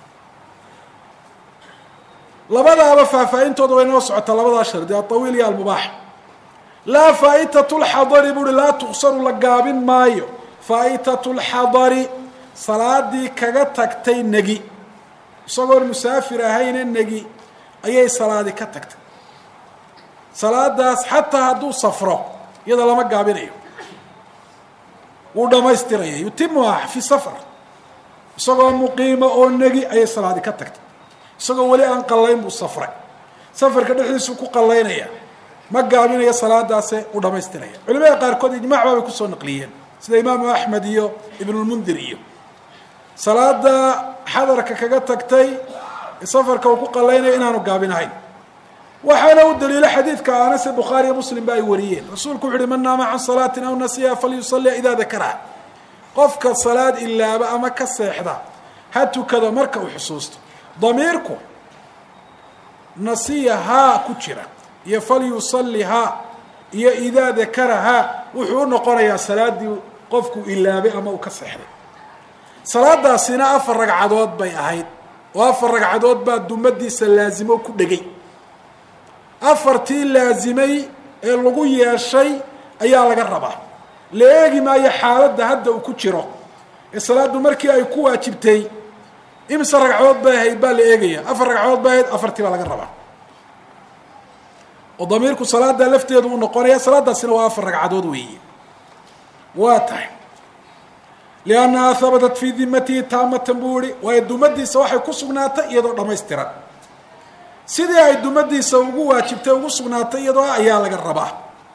labadaaba faahfaahintooda way noo socotaa labadaa shardi alطawiil iyo almubaax laa faa'itat lxadari buuhi laa tuqsaru la gaabin maayo faa'itat lxadari salaadii kaga tagtay negi isagoon musaafir ahayne negi ayay salaadi ka tagtay salaadaas xataa hadduu safro iyada lama gaabinayo wuu dhamaystiraya yutimuha fi safar isagoo muqiima oo negi ayay salaadi ka tagtay isagoo weli aan qallayn buu safray safarka dhexdiisuu ku qallaynaya ma gaabinayo salaadaase u dhamaystiraya culimada qaarkood ijmac baabay kusoo naqliyeen sida imaamu axmed iyo ibnulmundir iyo salaada xadarka kaga tagtay ee safarka uu ku qallaynaya inaanu gaabinahayn waxaana u daliilo xadiidka anase bukhaari iyo muslim ba ay wariyeen rasuulku wuxu uhi man naama can salaatin aw nasiya falyusallia idaa dakaraha qofka salaad ilaaba ama ka seexda ha tukado marka uu xusuusto damiirku nasiya haa ku jira iyo falyusalli haa iyo idaa dakara haa wuxuu u noqonayaa salaadii qofku ilaabay ama uu ka seexday salaadaasina afar ragcadood bay ahayd oo afar ragcadood baa dumadiisa laazimo ku dhegay afartii laazimay ee lagu yeeshay ayaa laga rabaa la eegi maayo xaaladda hadda uu ku jiro ee salaaddu markii ay ku waajibtay imse ragcadood bay ahayd baa la eegaya afar ragcadood bay ahayd afartii baa laga rabaa oo damiirku salaada lafteedu uu noqonaya salaadaasina waa afar ragcadood weeye waa tahay liannahaa habatat fii dimatihi taamatan buu yihi waayo dumadiisa waxay ku sugnaatay iyadoo dhamaystiran sidii ay dumadiisa ugu waajibtay ugu sugnaatay iyadoo ayaa laga rabaa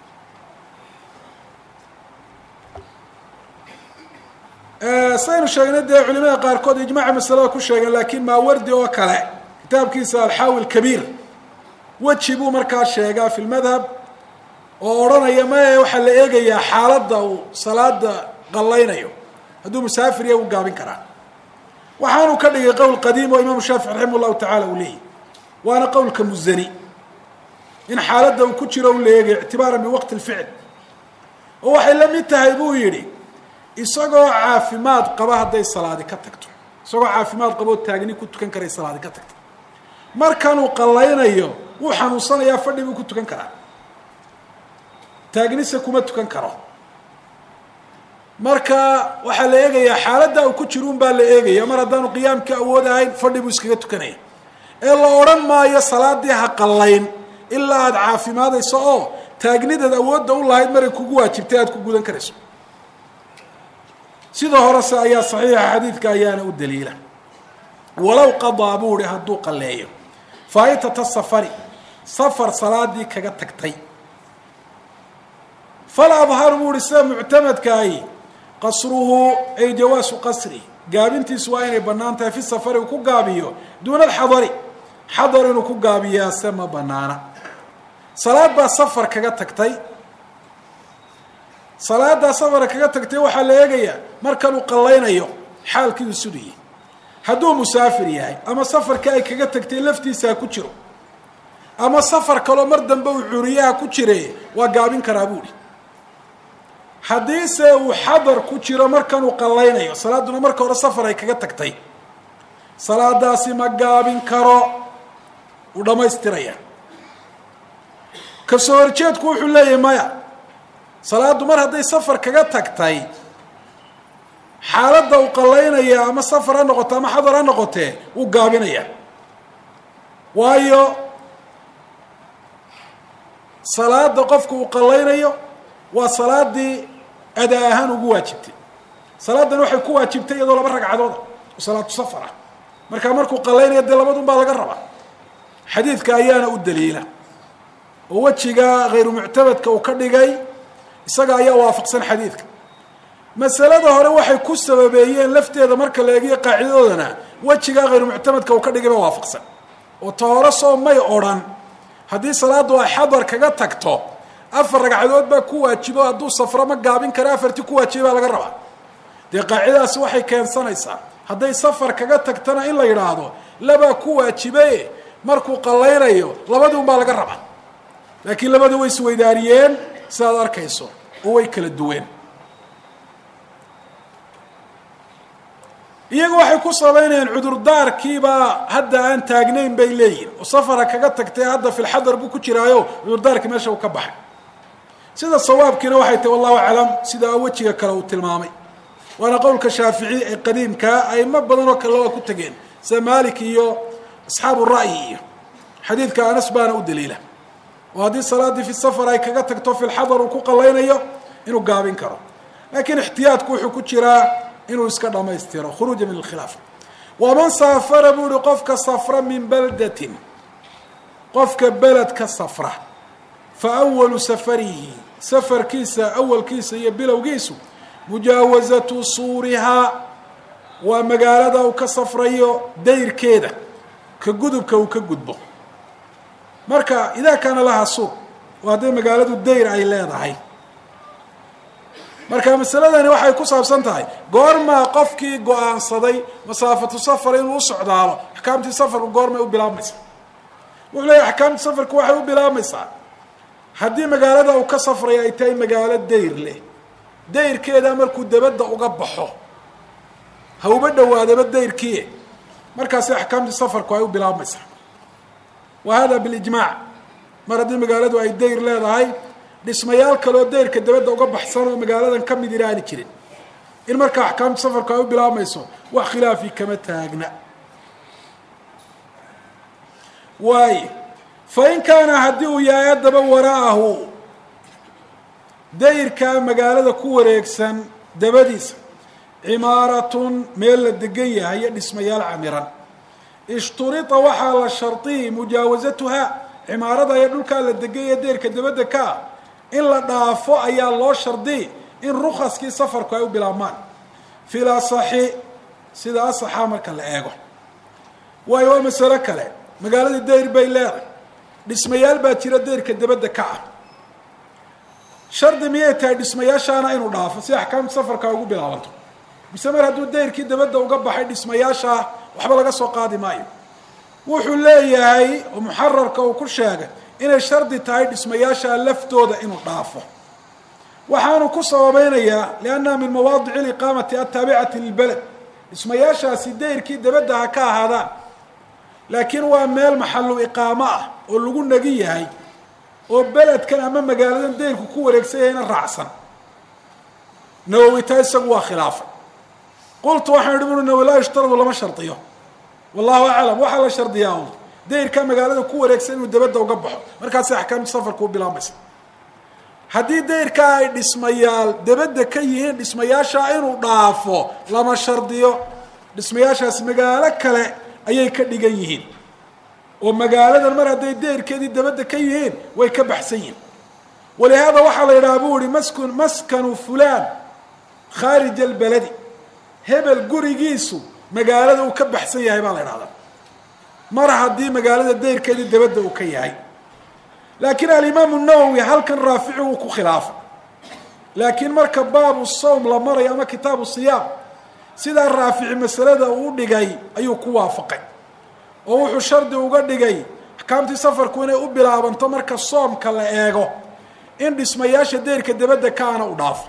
saynu sheegnay dee culimada qaarkood ijmaaca masalada ku sheegeen laakiin maawardi oo kale kitaabkiisa alxaawi lkabiir weji buu markaa sheegaa fi lmadhab oo odhanaya maye waxaa la eegayaa xaaladda uu salaada qallaynayo hadduu musaafir ya u gaabin karaa waxaanu ka dhigay qowl qadiim oo imaamu shaafici raximah llahu tacala uu leeyahy waana qowlka muzani in xaaladda uu ku jiro u la eegayo ictibaaran biwaqti lficl oo waxay la mid tahay buu yidhi isagoo caafimaad qaba hadday salaadi ka tagto isagoo caafimaad qaboo taagni ku tukan karay salaadi ka tagto markanuu qallaynayo wuu xanuunsanayaa fadhi buu ku tukan karaa taagnise kuma tukan karo marka waxaa la eegayaa xaaladda uu ku jiro un baa la eegaya mar haddaanu qiyaamka awood ahayn fadhi buu iskaga tukanaya ee la odhan maayo salaadii ha qallayn ilaa aada caafimaadayso oo taagnidaad awoodda u lahayd maray kugu waajibtay aada ku gudan karayso sida horese ayaa saxiixa xadiidka ayaana u daliila walow qadaa buu ihi hadduu qalleeyo faa'itata safari safar salaadii kaga tagtay fal adharu buu ihi sida muctamadkaahi qasruhu ay jawaasu qasri gaabintiisu waa inay bannaan tahay fi safari uu ku gaabiyo duuna alxadari xadar inuu ku gaabiyaase ma banaana salaad baa safar kaga tagtay salaaddaa safara kaga tagtay waxaa la eegayaa markanuu qallaynayo xaalkiidu sudayay hadduu musaafir yahay ama safarka ay kaga tagtay laftiisa ha ku jiro ama safar kaloo mar dambe uu curiyaha ku jire waa gaabin karaa buuhi haddiise uu xadar ku jiro markanuu qallaynayo salaaduna marka hore safar ay kaga tagtay salaadaasi ma gaabin karo uu dhammaystiraya ka soo horjeedku wuxuu leeyahay maya salaaddu mar hadday safar kaga tagtay xaaladda uu qallaynaya ama safar ha noqoto ama xadar ha noqotee wuu gaabinaya waayo salaada qofku uu qallaynayo waa salaadii adaa ahaan ugu waajibtay salaadan waxay ku waajibtay iyadoo laba ragcadooda oo salaatu safar ah markaa markuu qallaynaya dee labadun baa laga rabaa xadiidka ayaana u daliila oo wejiga hayru muctabadka uu ka dhigay isaga ayaa waafaqsan xadiidka masalada hore waxay ku sababeeyeen lafteeda marka la eegiyo qaacidadoodana wejigaa hayru muctamadka uu ka dhigay ba waafaqsan oo ta hore soo may odrhan haddii salaaddu ay xadar kaga tagto afar ragcadood baa ku waajibo hadduu safro ma gaabin kara afartii ku waajibay baa laga rabaa dee qaacidadaasi waxay keensanaysaa hadday safar kaga tagtana in la yidhaahdo labaa ku waajibe markuu qallaynayo labadii un baa laga rabaa laakiin labada way isweydaariyeen sidaad arkayso oo way kala duween iyagu waxay ku sabaynayaan cudurdaarkiibaa hadda aan taagnayn bay leeyihin oo safara kaga tagtay hadda filxadar buu ku jiraayo cudurdaarkii meesha uu ka baxay sida sawaabkiina waxay tahi wallahu aclam sida wejiga kale uu tilmaamay waana qowlka shaafici ee qadiimkaa aimo badan oo kale waa ku tegeen sida malik iyo asxaabu ra'yi iyo xadiidka anas baana u daliila oo haddii salaaddii fi safar ay kaga tagto filxadar uu ku qallaynayo inuu gaabin karo laakiin ixtiyaadku wuxuu ku jiraa inuu iska dhamaystiro khuruuja min alkhilaaf waman saafara buu uhi qofka safra min baldatin qofka beled ka safra fa awalu safarihi safarkiisa awalkiisa iyo bilowgiisu mujaawazatu suurihaa waa magaalada uu ka safrayo dayrkeeda ka gudubka uu ka gudbo marka idaa kaana lahaa suur waa hadday magaaladu dayr ay leedahay marka masaladani waxay ku saabsan tahay goormaa qofkii go-aansaday masaafatu safar inuu u socdaalo axkaamtii safarku goormay u bilaabmaysaa wuxuu leeyahy axkaamtii safarku waxay u bilaabmaysaa haddii magaalada uu ka safrayo ay tahay magaalo dayr leh dayrkeeda markuu dabadda uga baxo ha uba dhawaadaba dayrkii markaasi axkaamtii safarku ay u bilaabmaysaa wa hada bilijmaac mar haddii magaaladu ay dayr leedahay dhismayaal kaleoo dayrka dabadda uga baxsan oo magaaladan ka mid inaani jirin in markaa axkaamta safarku ay u bilaabmayso wax khilaafi kama taagna waayo fa in kaana haddii uu yahay haddaba wara'ahu dayrkaa magaalada ku wareegsan dabadiisa cimaaratun meel la degan yahay iyo dhismayaal camiran ishturita waxaa la shardiyey mujaawasatuha cimaarada ee dhulkaa la degay ee deerka dabadda ka ah in la dhaafo ayaa loo shardiyey in rukaskii safarku ay u bilaabmaan fil asaxi sida asaxaa marka la eego waayo waa masalo kale magaaladii deyr bay leedahay dhismayaal baa jira deyrka dabadda ka ah shardi miyay tahay dhismayaashaana inuu dhaafo si axkaamta safarka ugu bilaabanto mise mar hadduu deyrkii dabadda uga baxay dhismayaashaa waxba laga soo qaadi maayo wuxuu leeyahay oo muxararka uu ku sheegay inay shardi tahay dhismayaashaa laftooda inuu dhaafo waxaanu ku sababeynayaa liannaha min mawaadici liqaamati ataabicati lilbeled dhismayaashaasi deyrkii dabadda ha ka ahaadaan laakiin waa meel maxalu iqaamo ah oo lagu nagi yahay oo beledkan ama magaaladan deyrku ku wareegsan yahayna raacsan nawowi taa isagu waa khilaafay qultu waxaan idhi buri nawowi laa yushtaradu lama shardiyo wallahu aclam waxaa la shardiyaa un deyrka magaalada ku wareegsan inuu dabadda uga baxo markaasi axkaamta safarka u bilaabmaysa haddii deyrkaa ay dhismayaal dabadda ka yihiin dhismayaashaa inuu dhaafo lama shardiyo dhismayaashaas magaalo kale ayay ka dhigan yihiin oo magaaladan mar hadday deyrkeedii dabadda ka yihiin way ka baxsan yihiin walihaada waxaa la yidhaha buu ihi maskun maskanu fulaan khaarij albeledi hebel gurigiisu magaalada uu ka baxsan yahay baa la idhahdaa mar haddii magaalada deyrkeedii dabadda uu ka yahay laakiin alimaamu nawowi halkan raafici wuu ku khilaafay laakiin marka baabu sawm la marayo ama kitaabu siyaam sidaa raafici masalada uu dhigay ayuu ku waafaqay oo wuxuu shardi uga dhigay axkaamtii safarku inay u bilaabanto marka soomka la eego in dhismayaasha deyrka dabadda kaana u dhaafo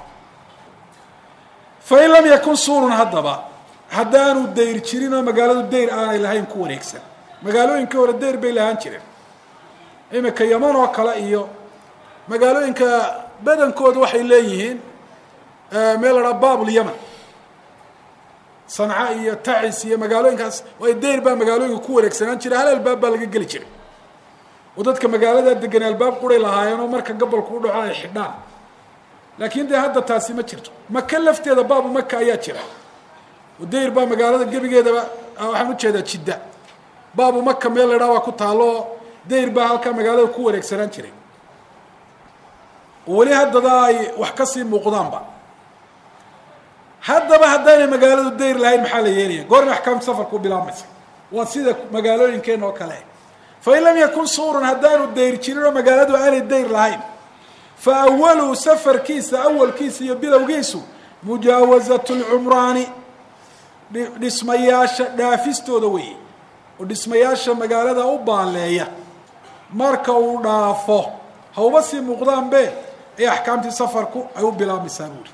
fain lam yakun suurun haddaba haddaanu dayr jirin oo magaaladu dayr aanay lahayn ku wareegsan magaalooyinkii hore dayr bay lahaan jireen imika yaman oo kale iyo magaalooyinka badankooda waxay leeyihiin meel la dhaha babul yaman sanca iyo tacis iyo magaalooyinkaas way dayr baa magaalooyinka ku wareegsanaan jira hal albaab baa laga geli jiray oo dadka magaalada degan albaab quray lahaayeen oo marka gobolku u dhaco ay xidhaan laakiin dee hadda taasi ma jirto maka lafteeda baabu maka ayaa jira oo dayr baa magaalada gebigeedaba waxaan ujeedaa jidda baabu maka meel laydhaha waa ku taalo dayr baa halkaa magaalada ku wareegsanaan jiray oo weli haddada ay wax kasii muuqdaanba haddaba haddaynay magaaladu dayr lahayn maxaa la yeelaya goorma axkaamta safarka u bilaabmaysa waa sida magaalooyinkeena oo kale fain lam yakun suurun haddaanu dayr jirin oo magaaladu aanay dayr lahayn fa awalu safarkiisa awalkiisa iyo bilowgiisu mujaawazatu lcumraani dhismayaasha dhaafistooda weeye oo dhismayaasha magaalada u baaleeya marka uu dhaafo hauba sii muuqdaanbe ay axkaamtii safarku ay u bilaabmaysaa buuri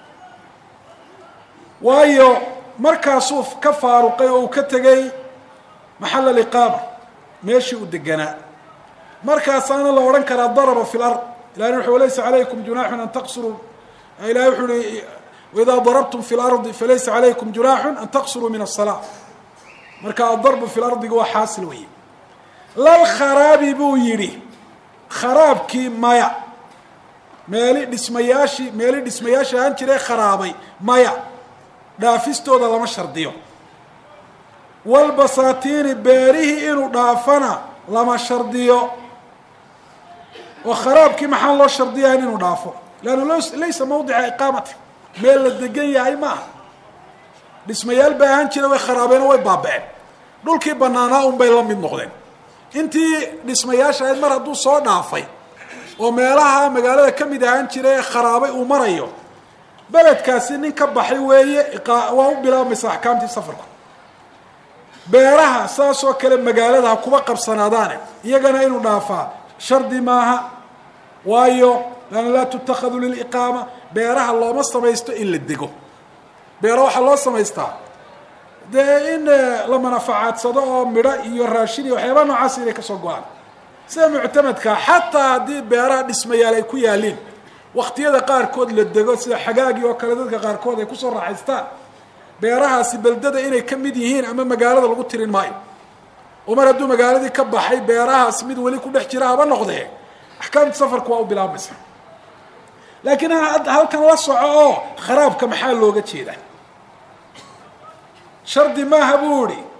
waayo markaasuu ka faaruqay oo uu ka tegay maxal aliqaama meeshii uu deganaa markaasaana la odhan karaa daraba fi lard ilahi wuxuu laysa calaykum junaaxun an taqsuruu ilahi wuxuu uhi waidaa darabtum fi lardi falaysa calaykum junaaxun an taqsuruu min asalaa marka adarbu fi lardiga waa xaasil weeye lal kharaabi buu yidhi kharaabkii maya meeli dhismayaashii meeli dhismayaashii ahaan jiree kharaabay maya dhaafistooda lama shardiyo walbasaatiini beerihii inuu dhaafana lama shardiyo oo kharaabkii maxaan loo shardiyahan inuu dhaafo leannu laysa mawdica iqaamati meel la degan yahay ma aha dhismayaal bay ahaan jira way kharaabeenoo way baaba-een dhulkii banaanaa un bay la mid noqdeen intii dhismayaasha ahayd mar hadduu soo dhaafay oo meelaha magaalada ka mid ahaan jira ee kharaabay uu marayo beledkaasi nin ka baxay weeye waa u bilaabmaysa axkaamtii safarku beeraha saas oo kale magaalada ha kuba qabsanaadaane iyagana inuu dhaafaa shardi maaha waayo laana laa tutakadu liliqaama beeraha looma samaysto in la dego beero waxaa loo samaystaa dee in la manafacaadsado oo midho iyo raashin iyo waxyaabaa noocaas inay kasoo go-aan sida muctamadka xataa haddii beeraha dhismayaal ay ku yaaliin waktiyada qaarkood la dego sida xagaagii oo kale dadka qaarkood ay kusoo raaxaystaan beerahaasi beldada inay ka mid yihiin ama magaalada lagu tirin maayo oo mar hadduu magaaladii ka baxay beerahaas mid weli ku dhex jira haba noqdee axkaamta safarku waa u bilaabmaysa laakiin halkan la soco oo kharaabka maxaa looga jeedaa shardi maaha buu ihi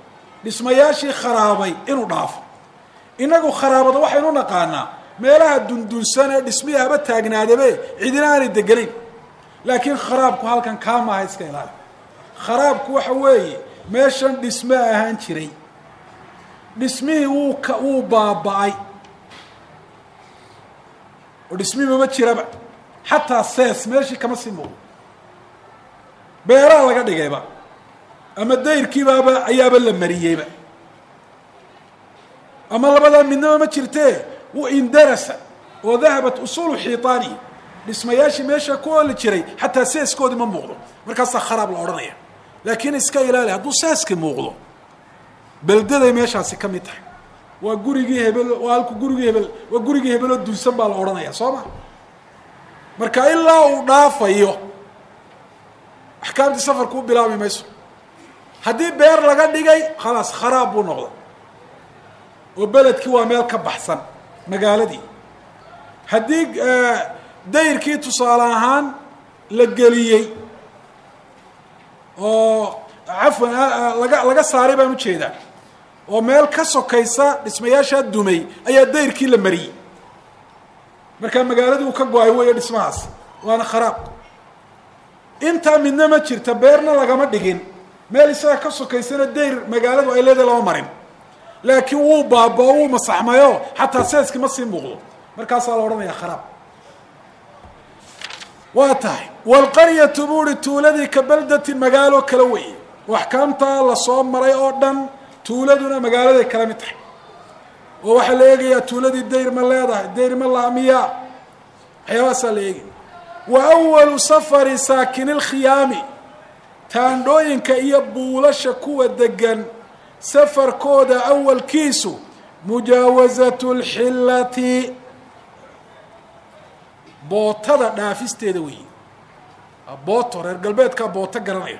dhismayaashii kharaabay inuu dhaafo inagu kharaabada waxaynu naqaanaa meelaha dundunsan ee dhismihii haba taagnaadabe cidina aanay deganayn laakiin kharaabku halkan kaa maaha iska ilaali kharaabku waxa weeye meeshan dhisme ahaan jiray dhismihii wuu ka wuu baaba-ay oo dhismihii mama jiraba xataa sees meeshii kama sii muuqdo beeraa laga dhigayba ama dayrkiibaaba ayaaba la mariyeyba ama labadaa midnaba ma jirtee wu indarasa oo dahabat usuulu xiitaanihi dhismayaashii meesha ku oli jiray xataa seeskoodii ma muuqdo markaasaa kharaab la odhanaya laakiin iska ilaali hadduu seeski muuqdo beldaday meeshaasi ka mid tahay waa gurigii hebel waa halku gurigii hebel waa gurigii hebeloo dunsan baa la odhanaya soo ma marka ilaa uu dhaafayo axkaamtii safarku u bilaabmi mayso haddii beer laga dhigay khalaas kharaab buu noqday oo beledkii waa meel ka baxsan magaaladii haddii dayrkii tusaale ahaan la geliyey oo cafwan laga laga saaray baan ujeedaa oo meel ka sokaysa dhismayaashaa dumay ayaa dayrkii la mariyey markaa magaaladii uu ka go-ay weeyo dhismahaas waana kharaab intaa midna ma jirta beerna lagama dhigin meel isaga ka sokaysana dayr magaaladu ay leedahay lama marin laakiin wuu baaba-o wuu masaxmayo xataa seeski ma sii muuqdo markaasaa la odhanayaa kharaab waa tahay waalqaryatu buuri tuuladii ka baldatin magaalo kala weeye oo axkaamtaa lasoo maray oo dhan tuuladuna magaaladay kala mid tahay oo waxaa la eegayaa tuuladii dayr ma leedahay dayr ma laamiyaa waxyaabahaasaa la eegaya wa awalu safari saakini lkhiyaami taandhooyinka iyo buulasha kuwa degan safarkooda awalkiisu mujaawasatu lxillati bootada dhaafisteeda weeye booto reer galbeedkaa booto garanaya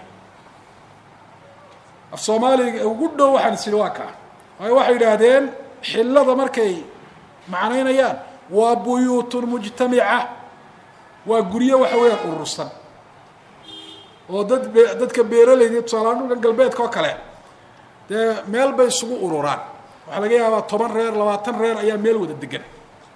af soomaaliga ugu dhow waxaan is idhi waa kaa waayo waxay yidhaahdeen xillada markay macnaynayaan waa buyuutun mujtamica waa guryo waxa weeyaan urursan oo dad be dadka beeralayda tusaalahaan dhulkan galbeedka oo kale dee meel bay isugu ururaan waxaa laga yaabaa toban reer labaatan reer ayaa meel wada degan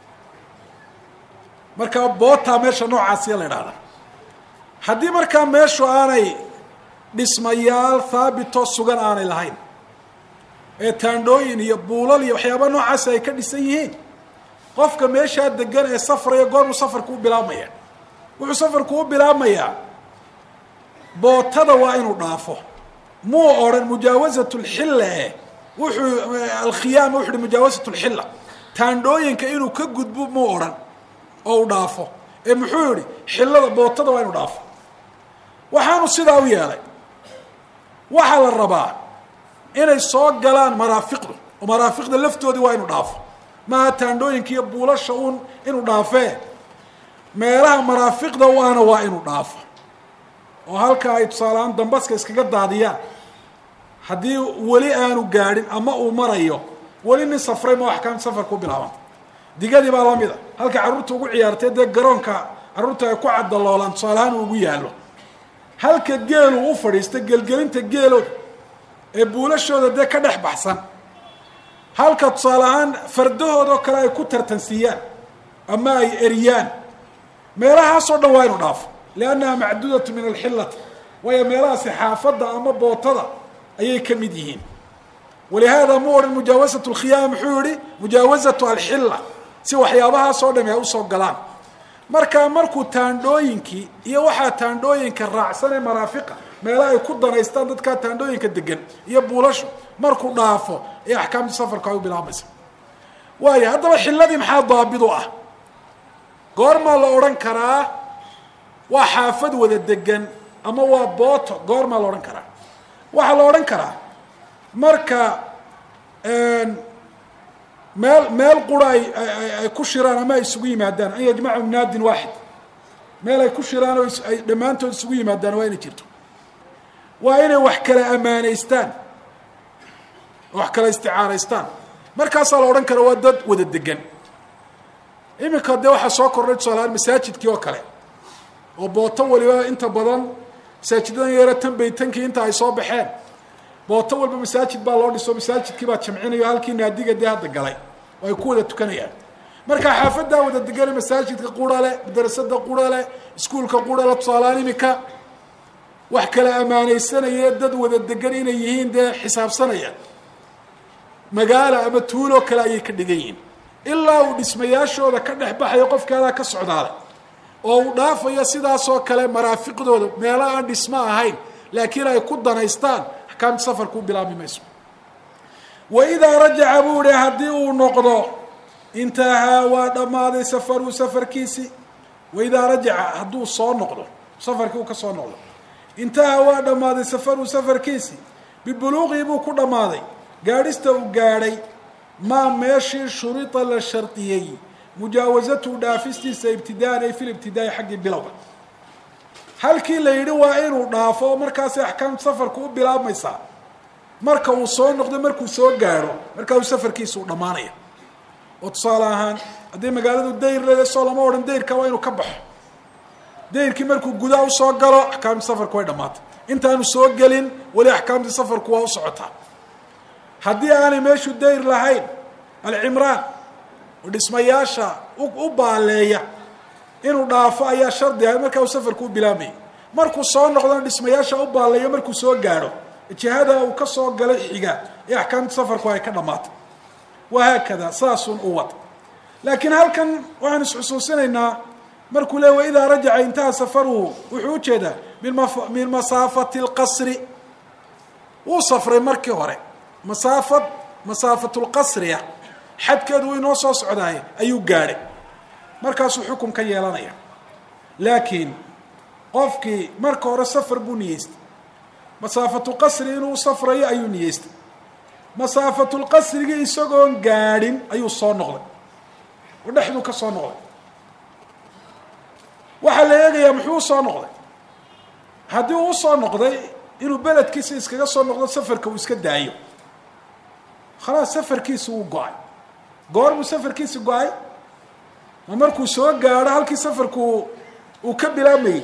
markaa boota meesha noocaasiya la idhahda haddii markaa meeshu aanay dhismayaal haabitoo sugan aanay lahayn ee taandhooyin iyo buulal iyo waxyaaba noocaasi ay ka dhisan yihiin qofka meeshaa degan ee safraya goormuu safarku u bilaabmaya wuxuu safarku u bilaabmayaa bootada waa inuu dhaafo muu odhan mujaawasat lxilla eh wuxuu alkhiyaama wuxu uhi mujaawasat lxilla taandhooyinka inuu ka gudbo muu odhan oo u dhaafo ee muxuu yihi xillada bootada waa inuu dhaafo waxaanu sidaa u yeelay waxaa la rabaa inay soo galaan maraafiqdu oo maraafiqda laftoodii waa inuu dhaafo maaha taandhooyinka iyo buulasha uun inuu dhaafee meelaha maraafiqda waana waa inuu dhaafo oo halka ay tusaalehaan dambaska iskaga daadiyaan haddii weli aanu gaadhin ama uu marayo weli nin safray ma axkaamta safarka u bilaabanta digadii baa lamida halka carruurta ugu ciyaartay dee garoonka carruurta ay ku cadaloolaan tusaalehaan uu ugu yaallo halka geelu u fadhiista gelgelinta geelooda ee buulashooda dee ka dhex baxsan halka tusaale ahaan fardahoodao kale ay ku tartansiiyaan ama ay eriyaan meelahaasoo dhan waa inu dhaafo liannaha macduudatu min alxillati waayo meelahaasi xaafadda ama bootada ayay ka mid yihiin walihaada mu odhan mujaawasat lkhiyaama muxuu yihi mujaawasatu alxilla si waxyaabahaasoo dhami ay usoo galaan markaa markuu taandhooyinkii iyo waxaa taandhooyinka raacsan ee maraafiqa meela ay ku danaystaan dadkaa taandhooyinka degan iyo buulashu markuu dhaafo ee axkaamtii safarka ay u bilaabmaysa waayo haddaba xilladii maxaa daabid u ah goormaa la odhan karaa waa xaafad wada degan ama waa booto goormaa la odhan karaa waxaa la odhan karaa marka meel meel qura ay ay ku shiraan ama ay isugu yimaadaan an yajmacu naadin waaxid meel ay ku shiraan oo ay dhammaantood isugu yimaadaan waa inay jirto waa inay wax kala amaaneystaan wax kala isticaaraystaan markaasaa la odhan kara waa dad wada degan iminka dee waxaa soo kordhay tusaalahaan masaajidkii oo kale oo booto waliba inta badan masaajidadan yaro tan baytankii inta ay soo baxeen booto walba masaajid baa loo dhiso masaajidkii baa jamcinayo halkii naadiga dee hadda galay oo ay ku wada tukanayaan marka xaafaddaa wada degana masaajidka qura leh madrasada qura leh iskuulka qura leh tusaaleaan imika wax kala ammaanaysanaya dad wada degan inay yihiin dee xisaabsanaya magaalo ama tuuloo kale ayay ka dhigan yihiin ilaa uu dhismayaashooda ka dhex baxayo qofkaadaa ka socdaada oo uu dhaafayo sidaasoo kale maraafiqdooda meelo aan dhismo ahayn laakiin ay ku danaystaan axkaamta safarku u bilaabmi mayso wa idaa rajaca buu ihi haddii uu noqdo intahaa waa dhammaaday safaruu safarkiisii wa idaa rajaca hadduu soo noqdo safarkii uu ka soo noqdo intahaa waa dhammaaday safaruu safarkiisii bibuluuqii buu ku dhammaaday gaadhista uu gaadhay maa meeshii shurita la shardiyey mujaawasatu dhaafistiisa ibtidaan ay fil ibtidaa'i xaggii bilowga halkii la yidhi waa inuu dhaafo oo markaasay axkaamta safarku u bilaabmaysaa marka uu soo noqdo markuu soo gaadho markaa uu safarkiisa u dhammaanaya oo tusaale ahaan haddii magaaladu dayr leeda soo lama odhan dayrka waa inuu ka baxo dayrkii markuu gudaa usoo galo axkaamtii safarku way dhammaatay intaanu soo gelin weli axkaamtii safarku waa u socotaa haddii aanay meeshu dayr lahayn alcimraan oo dhismayaasha u baaleeya inuu dhaafo ayaa shardi ahay markaa uu safarku u bilaamayay markuu soo noqdona dhismayaasha u baaleeyo markuu soo gaadho jihada uu ka soo galay xiga ee axkaamta safarku ay ka dhammaatay wahaakada saasun u wad laakiin halkan waxaan isxusuusinaynaa markuu le waidaa rajaca intaha safaruhu wuxuu ujeedaa min masaafati اlqasri wuu safray markii hore masaafad masaafatu lqasriya xadkeedu inoo soo socdaay ayuu gaadhay markaasuu xukun ka yeelanaya laakiin qofkii marka hore safar buu niyeystay masaafatu qasri inuu safrayo ayuu niyeystay masaafatulqasrigii isagoon gaadhin ayuu soo noqday oo dhexduu ka soo noqday waxaa la eegayaa muxuu usoo noqday haddii uu usoo noqday inuu beledkiisa iskaga soo noqdo safarka uu iska daayo khalaas safarkiisi wuu go-ay goor buu safarkiisi go-ay ma markuu soo gaadho halkii safarku uu ka bilaabmayey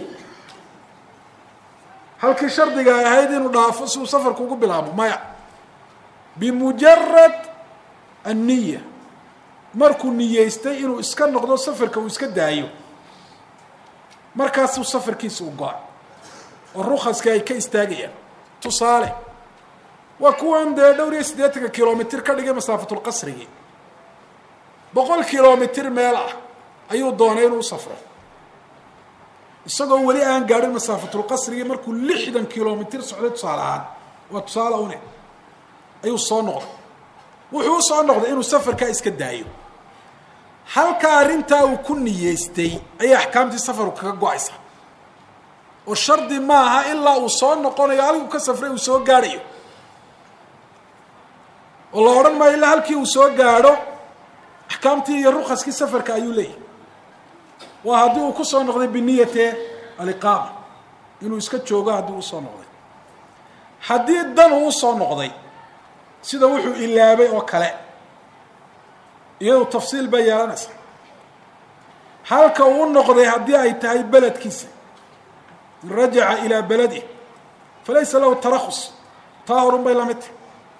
halkii shardiga ay ahayd inuu dhaafo si uu safarku ugu bilaabo maya bimujarad anniya markuu niyeystay inuu iska noqdo safarka uu iska daayo markaasuu safarkiisa u go-ay oo rukaskii ay ka istaagayaan tusaale waa kuwan dee dhowr iyo siddeetanka kilomitr ka dhigay masaafatulqasrigii boqol kilomitr meel ah ayuu doonay inuu safro isagoo weli aan gaadhin masaafatulqasrigii markuu lixdan kilomitr socday tusaale ahaan waa tusaale une ayuu soo noqday wuxuu usoo noqday inuu safarkaa iska daayo halka arrintaa uu ku niyeystay ayay axkaamtii safarku kaga go-aysa oo shardi maaha ilaa uu soo noqonayo halkuu ka safray uu soo gaadhayo oo la odhan maayo ilaa halkii uu soo gaadho axkaamtii iyo rukaskii safarka ayuu leeyahay waa haddii uu kusoo noqday biniyate aliqaama inuu iska joogo haddii usoo noqday haddii dan uu usoo noqday sida wuxuu ilaabay oo kale iyadu tafsiil bay yeelanaysa halka uu noqday haddii ay tahay beledkiisa in rajaca ilaa beladi falaysa lahu tarakhus taa horun bay lamid tahay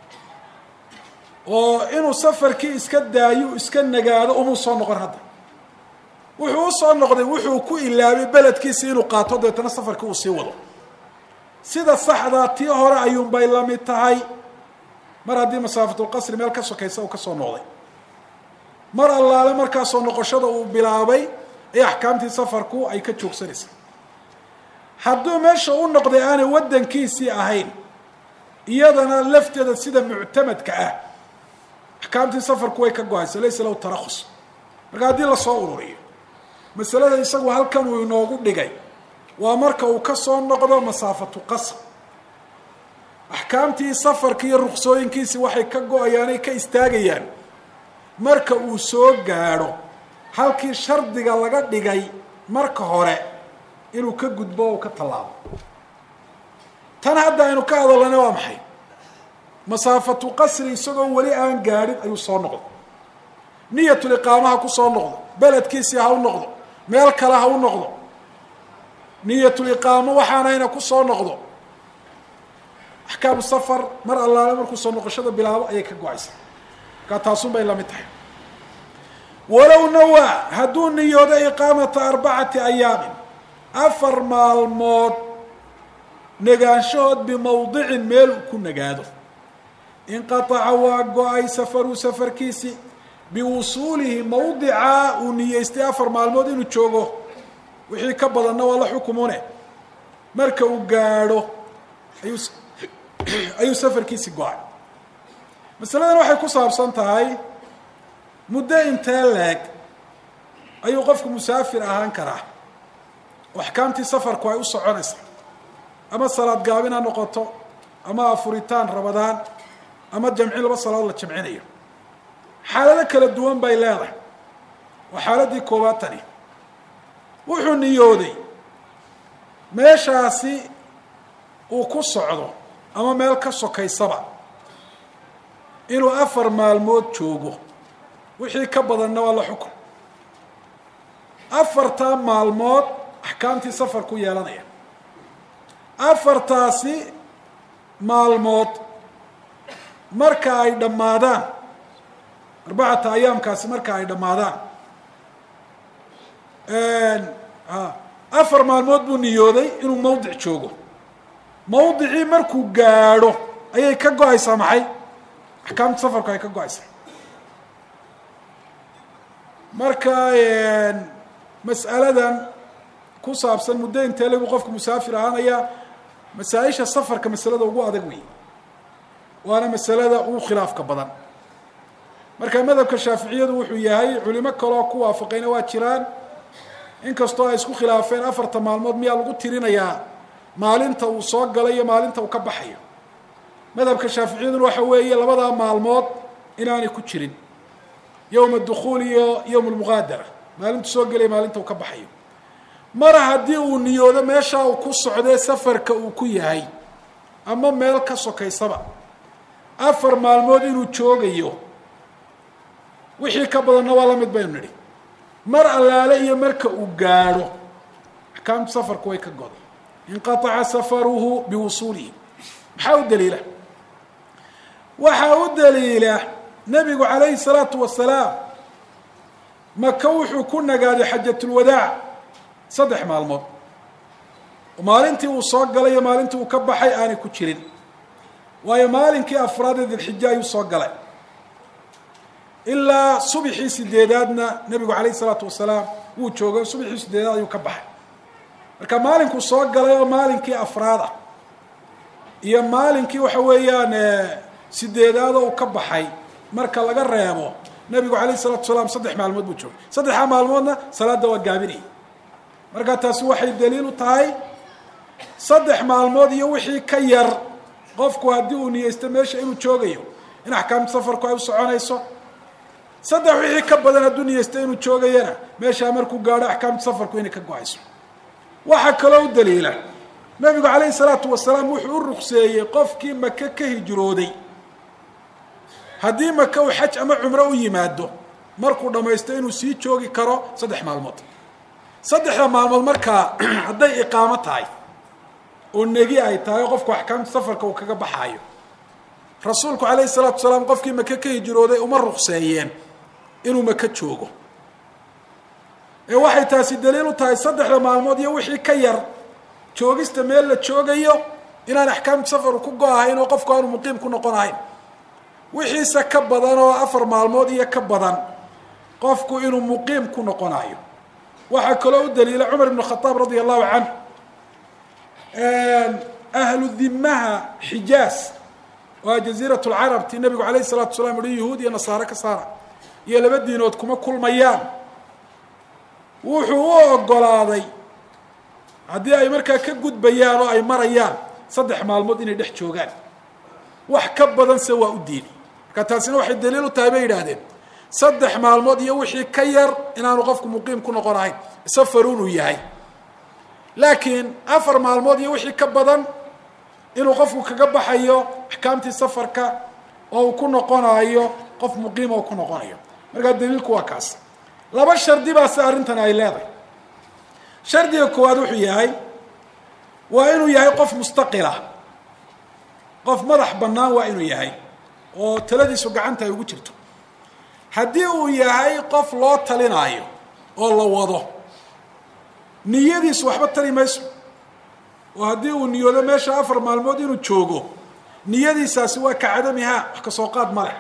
oo inuu safarkii iska daayo iska nagaado umuu soo noqon hadda wuxuu usoo noqday wuxuu ku ilaabay beledkiisa inuu qaato dabeetana safarkii uu sii wado sida saxdaa tii hore ayuunbay lamid tahay mar haddii masaafatulqasri meel ka sokaysa uu ka soo noqday mar allaale markaasoo noqoshada uu bilaabay ee axkaamtii safarku ay ka joogsanaysa hadduu meesha u noqday aanay waddankiisii ahayn iyadana lafteeda sida muctamadka ah axkaamtii safarku way ka go-aysa laysa lahu tarakhus marka haddii lasoo ururiyo masalada isagu halkan uu inoogu dhigay waa marka uu ka soo noqdo masaafatu qasr axkaamtii safarki iyo ruksooyinkiisi waxay ka go-ayaanay ka istaagayaan marka uu soo gaadho halkii shardiga laga dhigay marka hore inuu ka gudbo o ka tallaabo tan hadda aynu ka hadalana waa maxay masaafatu qasri isagoo weli aan gaadhin ayuu soo noqdo niyatuliqaamaha ku soo noqdo beledkiisii ha u noqdo meel kale ha u noqdo niyatuliqaamo waxaanayna ku soo noqdo axkaamu safar mar allaale markuu soo noqoshada bilaabo ayay ka go-aysa markaa taasun bay lamid tahay walow nawaa hadduu niyoodo iqaamata arbacati ayaamin afar maalmood negaanshahood bimawdicin meel uu ku nagaado inqataca waa go-ay safaruu safarkiisi biwusuulihi mawdica uu niyeystay afar maalmood inuu joogo wixii ka badanna waa la xukumune marka uu gaadho ayuu ayuu safarkiisi go-ay masaladan waxay ku saabsan tahay muddo intee leeg ayuu qofku musaafir ahaan karaa oo axkaamtii safarku ay u soconaysaa ama salaad gaabin ha noqoto ama afuritaan rabadaan ama jamcin laba salaadood la jamcinayo xaalado kala duwan bay leedahay waa xaaladii koobaad tani wuxuu niyooday meeshaasi uu ku socdo ama meel ka sokaysaba inuu afar maalmood joogo wixii ka badanna waa la xukun afartaa maalmood axkaamtii safar ku yeelanaya afartaasi maalmood marka ay dhammaadaan arbacata ayaamkaasi marka ay dhammaadaan afar maalmood buu niyooday inuu mawdic joogo mawdicii markuu gaadho ayay ka go-aysaa maxay axkaamta safarku ay ka go-aysaa marka mas'aladan ku saabsan muddo intee lagu qofku musaafir ahaanaya masaa-isha safarka masalada ugu adag wey waana masalada ugu khilaafka badan marka madhabka shaaficiyadu wuxuu yahay culimo kaloo ku waafaqayna waa jiraan inkastoo ay isku khilaafeen afarta maalmood miyaa lagu tirinayaa maalinta uu soo galay iyo maalinta uu ka baxayo madhabka shaaficiyaduna waxa weeye labadaa maalmood inaanay ku jirin yowma dukhuul iyo yowm lmuqaadara maalintu soo gelaya maalinta uu ka baxayo mar haddii uu niyoodo meeshaa uu ku socdee safarka uu ku yahay ama meel ka sokaysaba afar maalmood inuu joogayo wixii ka badanna waa la mid baynu nidhi mar allaale iyo marka uu gaadho axkaamtu safarku way ka goday inqataca safaruhu biwusuulihi maxaa u daliila waxaa u daliila nebigu calayhi salaatu wasalaam maka wuxuu ku nagaaday xajatulwadaac saddex maalmood maalintii uu soo galay iyo maalintii uu ka baxay aanay ku jirin waayo maalinkii afraad ee dilxija ayuu soo galay ilaa subxii sideedaadna nebigu calayhi salaatu wasalaam wuu joogay subxii sideedaad ayuu ka baxay marka maalinkuu soo galay oo maalinkii afraad ah iyo maalinkii waxa weeyaan sideedaad oo uu ka baxay marka laga reebo nebigu calayhi salatu wasalaam saddex maalmood buu joogay saddexdaa maalmoodna salaadda waa gaabinayay marka taasi waxay daliil u tahay saddex maalmood iyo wixii ka yar qofku haddii uu niyeysto meesha inuu joogayo in axkaamta safarku ay u soconayso saddex wixii ka badan hadduu niyeysto inuu joogayana meeshaa markuu gaadho axkaamta safarku inay ka go-ayso waxaa kaloo u daliila nebigu calayhi salaatu wasalaam wuxuu u ruqseeyey qofkii maka ka hijrooday haddii maka uu xaj ama cumro u yimaado markuu dhammaysto inuu sii joogi karo saddex maalmood saddexda maalmood markaa hadday iqaamo tahay oo negi ay tahay oo qofku axkaamta safarka uu kaga baxaayo rasuulku calayhi salaatu wasalaam qofkii maka ka hijrooday uma ruqseeyeen inuu maka joogo ee waxay taasi daliil u tahay saddexda maalmood iyo wixii ka yar joogista meel la joogayo inaan axkaamta safaru ku go-ahayn oo qofku aanu muqiim ku noqon ahayn wixiise ka badan oo afar maalmood iyo ka badan qofku inuu muqiim ku noqonayo waxaa kaloo u daliila cumar ibn khadaab radia allahu canhu ahlu dimaha xijaaz waa jaziirat lcarab tii nabigu calayhi salatu wasalaam uhi yahuud iyo nasaare ka saara iyo laba diinood kuma kulmayaan wuxuu u ogolaaday haddii ay markaa ka gudbayaan oo ay marayaan saddex maalmood inay dhex joogaan wax ka badanse waa u diiday marka taasina waxay daliil u tahay bay yidhaahdeen saddex maalmood iyo wixii ka yar inaanu qofku muqiim ku noqon ahayn safarun uu yahay laakiin afar maalmood iyo wixii ka badan inuu qofku kaga baxayo axkaamtii safarka oo uu ku noqonayo qof muqiima uu ku noqonayo markaa daliilku waa kaas laba shardi baa si arrintan ay leedahay shardiga koowaad wuxuu yahay waa inuu yahay qof mustaqila qof madax bannaan waa inuu yahay oo taladiisu gacanta ay ugu jirto haddii uu yahay qof loo talinaayo oo la wado niyadiisu waxba tali mayso oo haddii uu niyoodo meesha afar maalmood inuu joogo niyadiisaasi waa ka cadamihaa wax ka soo qaad ma leh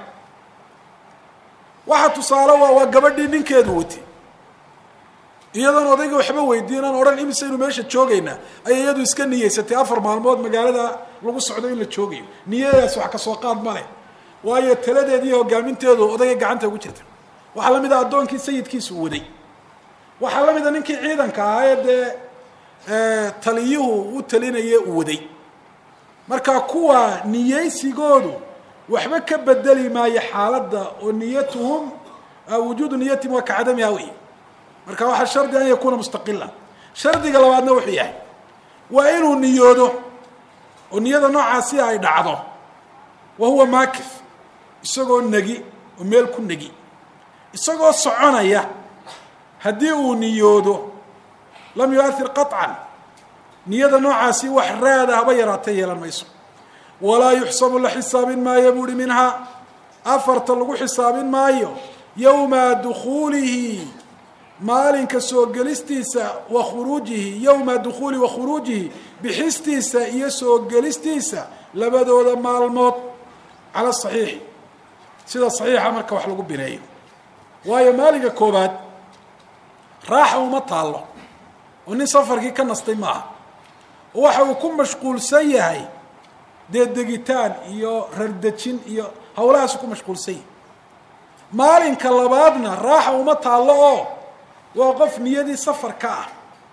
waxa tusaale waa waa gabadhii ninkeedu watay iyadoon odayga waxba weydiin aan odhan imisaynu meesha joogaynaa ayay iyadu iska niyeysatay afar maalmood magaalada lagu socdo in la joogayo niyadaas wax ka soo qaad ma leh waayo taladeedi iyo hogaaminteedu odayga gacanta ugu jirta waxaa la mid a addoonkii sayidkiisu waday waxaa la mid a ninkii ciidanka ahaa ee dee taliyuhu u talinaye u waday marka kuwa niyeysigoodu waxba ka bedeli maayo xaaladda oo niyatuhum wujuudu niyatihim waa ka cadamiha wey marka waxaa shardi an yakuuna mustaqilan shardiga labaadna wuxuu yahay waa inuu niyoodo oo niyada noocaasi ay dhacdo wa huwa maakif isagoo negi oo meel ku negi isagoo soconaya haddii uu niyoodo lam yuathir qaطcan niyada noocaasi wax raada haba yaraatee yeelan mayso walaa yuxsabu la xisaabin maayo buuhi minhaa afarta lagu xisaabin maayo yowma dukuulihi maalinka soo gelistiisa wa khuruujihi yowma dukhuuli wa khuruujihi bixistiisa iyo soo gelistiisa labadooda maalmood cala saxiixi sida saxiixa marka wax lagu bineeyo waayo maalinka koobaad raaxa uma taallo oo nin safarkii ka nastay maaha oo waxa uu ku mashquulsan yahay dee degitaan iyo rardejin iyo hawlahaasu ku mashquulsan yahay maalinka labaadna raaxa uma taallo oo waa qof niyadii safar ka ah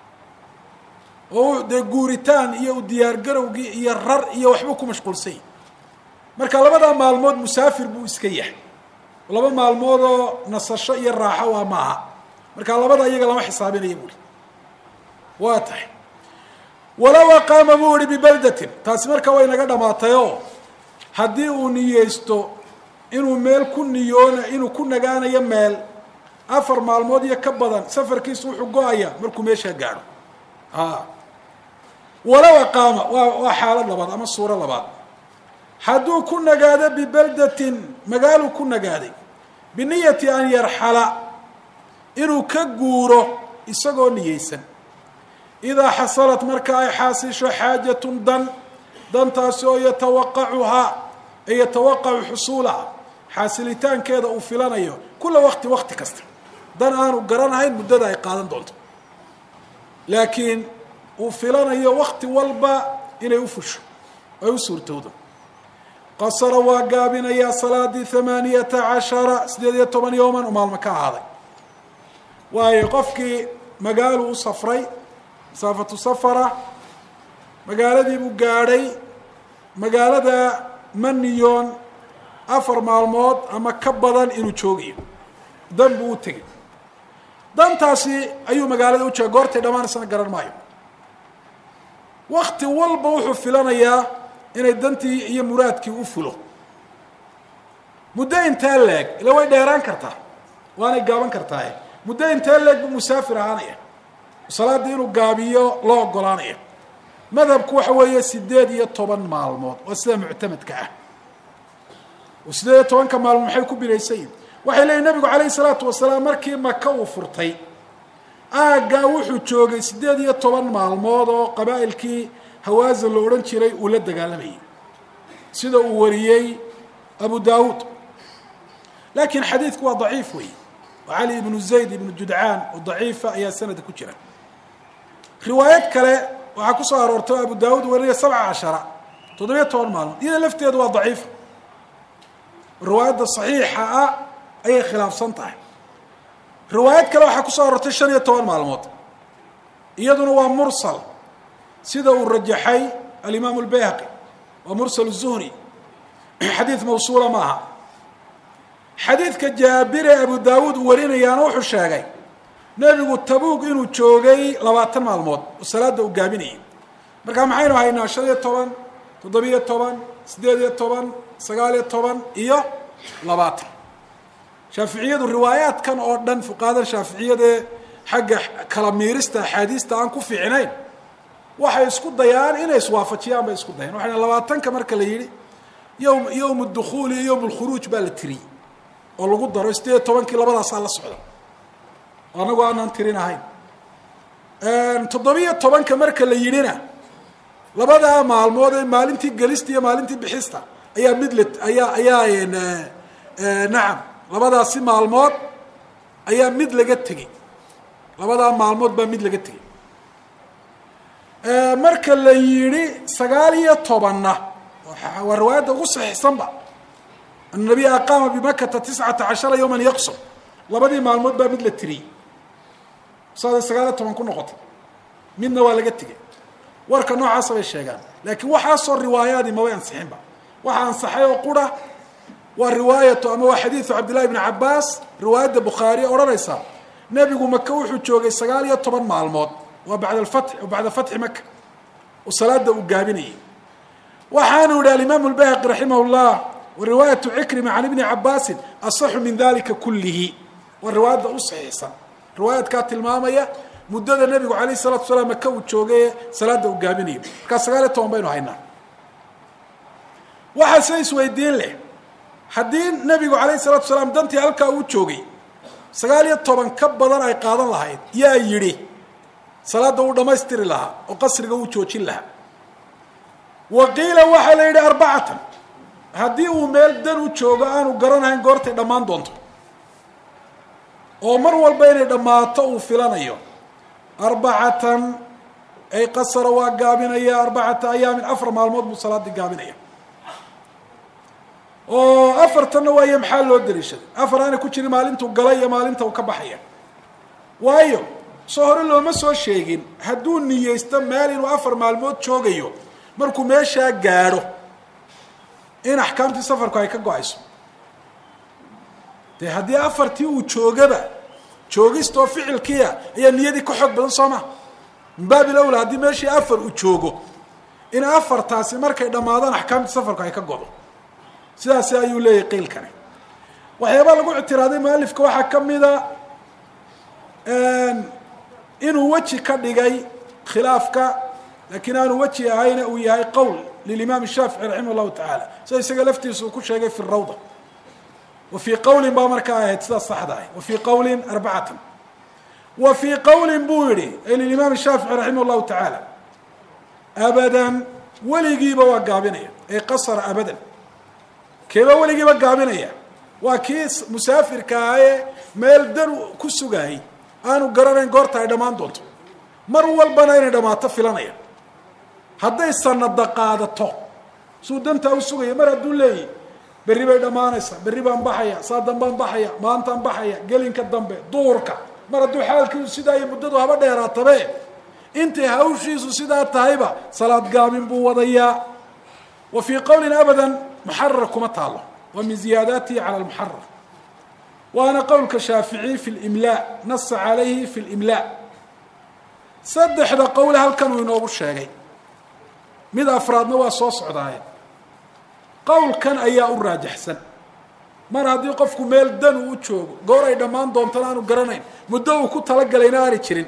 oo dee guuritaan iyo u diyaargarowgii iyo rar iyo waxbuu ku mashquulsan yahay marka labadaa maalmood musaafir buu iska yahay laba maalmood oo nasasho iyo raaxo waa maaha marka labada iyaga lama xisaabinaya buuri waa tahay walow aqaama buu ihi bibaldatin taasi marka way naga dhamaatayoo haddii uu niyeysto inuu meel ku niyoona inuu ku nagaanayo meel afar maalmood iyo ka badan safarkiisu wuxuu go-ayaa markuu meeshaa gaadho walow aqaama waa waa xaalad labaad ama suuro labaad hadduu ku nagaado bibaldatin magaaluu ku nagaaday biniyati an yarxala inuu ka guuro isagoo niyeysan idaa xasalat marka ay xaasisho xaajatun dan dantaasi oo yatawaqacuhaa ay yatawaqacu xusuulaha xaasilitaankeeda uu filanayo kula waqti waqti kasta dan aanu garanahayn muddada ay qaadan doonto laakiin uu filanayo wakti walba inay u fusho ay u suurtowdo qasara waa gaabinayaa salaadii hamaaniyata cashara sideed iyo toban yowman u maalmo ka ahaaday waayo qofkii magaalu u safray masaafatu safara magaaladii buu gaadhay magaalada maniyon afar maalmood ama ka badan inuu joogayo dan buu u tegay dantaasi ayuu magaalada u jooga goortay dhammaanaysana garan maayo wakti walba wuxuu filanayaa inay dantii iyo muraadkii u fulo muddo intee leeg ila way dheeraan kartaa waanay gaaban kartaaye muddo intee leeg buu musaafir ahaanaya salaaddii inuu gaabiyo loo ogolaanaya madhabku waxa weeye sideed iyo toban maalmood waa sida muctamadka ah oo sideed iyo tobanka maalmood maxay ku binaysayiin waxay leeyihin nabigu calayhi salaatu wasalaam markii maka uu furtay aaggaa wuxuu joogay siddeed iyo toban maalmood oo qabaa'ilkii hawaasin la odhan jiray uu la dagaalamayay sida uu wariyey abu daawuud laakiin xadiidku waa daciif wey oo cali ibnu zayd ibnu judcaan oo daciifa ayaa sanadka ku jira riwaayad kale waxaa ku soo aroortay oo abu daawuud warinaya sabca cashara toddobiyo toban maalmood iyada lafteedu waa daciifa riwaayadda saxiixa ah ayay khilaafsan tahay riwaayad kale waxaa kusoo aroortay shan iyo toban maalmood iyaduna waa mursal sida uu rajaxay alimaam اlbayhaqi waa mursal الzuhri xadiid mawsuula ma aha xadiidka jaabire abu daawuud uu warinayaana wuxuu sheegay nebigu tabuug inuu joogay labaatan maalmood oo salaada uu gaabinayay markaa maxaynu haynaa shan iyo toban toddobiyo toban siddeed iyo toban sagaal iyo toban iyo labaatan shaaficiyadu riwaayaadkan oo dhan fuqahadan shaaficiyadee xagga kala miirista axaadiista aan ku fiicnayn waxay isku dayaan inay iswaafajiyaan bay isku dayaan waxay labaatanka marka la yidhi yowm yowm dukhuuli iyo yowm lkhuruuj baa la tiriyey oo lagu daro sideed iyo tobankii labadaasaa la socda anagu aanaan tirin ahayn toddobiyo tobanka marka la yidhina labadaa maalmood ee maalintii gelista iyo maalintii bixista ayaa mid la ayaa ayaa nacam labadaasi maalmood ayaa mid laga tegey labadaa maalmood baa mid laga tegey marka la yidhi sagaal iyo tobanna waa riwaayadda ugu saxiixsanba an nabiya aqaama bimakata tiscata cashara yowman yaqsum labadii maalmood baa mid la tiriyey saaday sagaal iyo toban ku noqotay midna waa laga tegey warka noocaasa bay sheegaan laakiin waxaasoo riwaayaadii mabay ansixinba waxa ansaxay oo qura waa riwaayatu ama waa xadiidu cabdillahi bni cabaas riwaayadda bukhaariye odhanaysa nebigu maka wuxuu joogay sagaal iyo toban maalmood waa bacda alfatx bacda fatxi maka oo salaada uu gaabinayay waxaanu yihi alimaamu lbayhaqi raximah llah wa riwaayatu cikrima can ibni cabaasin asaxu min dalika kullihi waa riwaayadda u saxiixsan riwaayadkaa tilmaamaya muddada nebigu alayh salatu salaam maka uu joogay salaada uu gaabinayo markaa sagaal iyo toban baynu haynaa waxaa se isweydiin leh haddii nebigu alayh salatu salaam dantii halkaa uu joogay sagaal iyo toban ka badan ay qaadan lahayd yaa yidhi salaada uu dhamaystiri lahaa oo qasriga uu joojin lahaa wa qiila waxaa la yidhi arbacatan haddii uu meel dan u joogo aanu garanahayn goortay dhammaan doonto oo mar walba inay dhammaato uu filanayo arbacatan ay qasara waa gaabinaya arbacata ayaamin afar maalmood buu salaadii gaabinaya oo afartanna waayo maxaa loo daliishaday afar aanay ku jirin maalintuu galay iyo maalinta uu ka baxaya waayo soo hore looma soo sheegin hadduu niyeysto meel inuu afar maalmood joogayo markuu meeshaa gaadho in axkaamtii safarku ay ka go-ayso dee haddii afartii uu joogaba joogistoo ficilkiia ayaa niyadii ka xoog badan soo ma min baabil awla haddii meeshii afar uu joogo in afartaasi markay dhammaadaan axkaamtii safarku ay ka godo sidaasi ayuu leeyahay qiilkani waxyaabaa lagu ictiraaday mualifka waxaa ka mida inuu weji ka dhigay khilaafka laakiin aanu weji ahayna uu yahay qowl lilimaam shaafici raximah llahu tacaala sida isaga laftiisa uu ku sheegay fi rawda wa fii qowlin baa markaa ahayd sidaas saxda ah wa fii qowlin arbacatan wa fii qowlin buu yihi lilimaam shaafici raximah llahu tacaala abadan weligiiba waa gaabinaya ay qasara abadan keeba weligiiba gaabinaya waa kii musaafirka ah ee meel dan ku sugaayay aanu garanayn goorta ay dhammaan doonto mar walbana inay dhammaato filanaya hadday sanada qaadato suu dantaa u sugaya mar hadduu leeyahy berri bay dhammaanaysaa berri baan baxaya saa dambaan baxaya maantaan baxaya gelinka dambe duurka mar hadduu xaalkiisu sidaa iyo muddadu haba dheeraatabe intay hawshiisu sidaa tahayba salaad gaabin buu wadayaa wa fii qowlin abadan muxarar kuma taalo wa min ziyaadaatihi cala lmuxarar waana qowlka shaaficiy fi limlaa nasa calayhi fi limlaa saddexda qowle halkan uu inoogu sheegay mid afraadna waa soo socdaaye qowlkan ayaa u raajaxsan mar haddii qofku meel dan uu u joogo goor ay dhammaan doontana aanu garanayn muddo uu ku talagalayna aanay jirin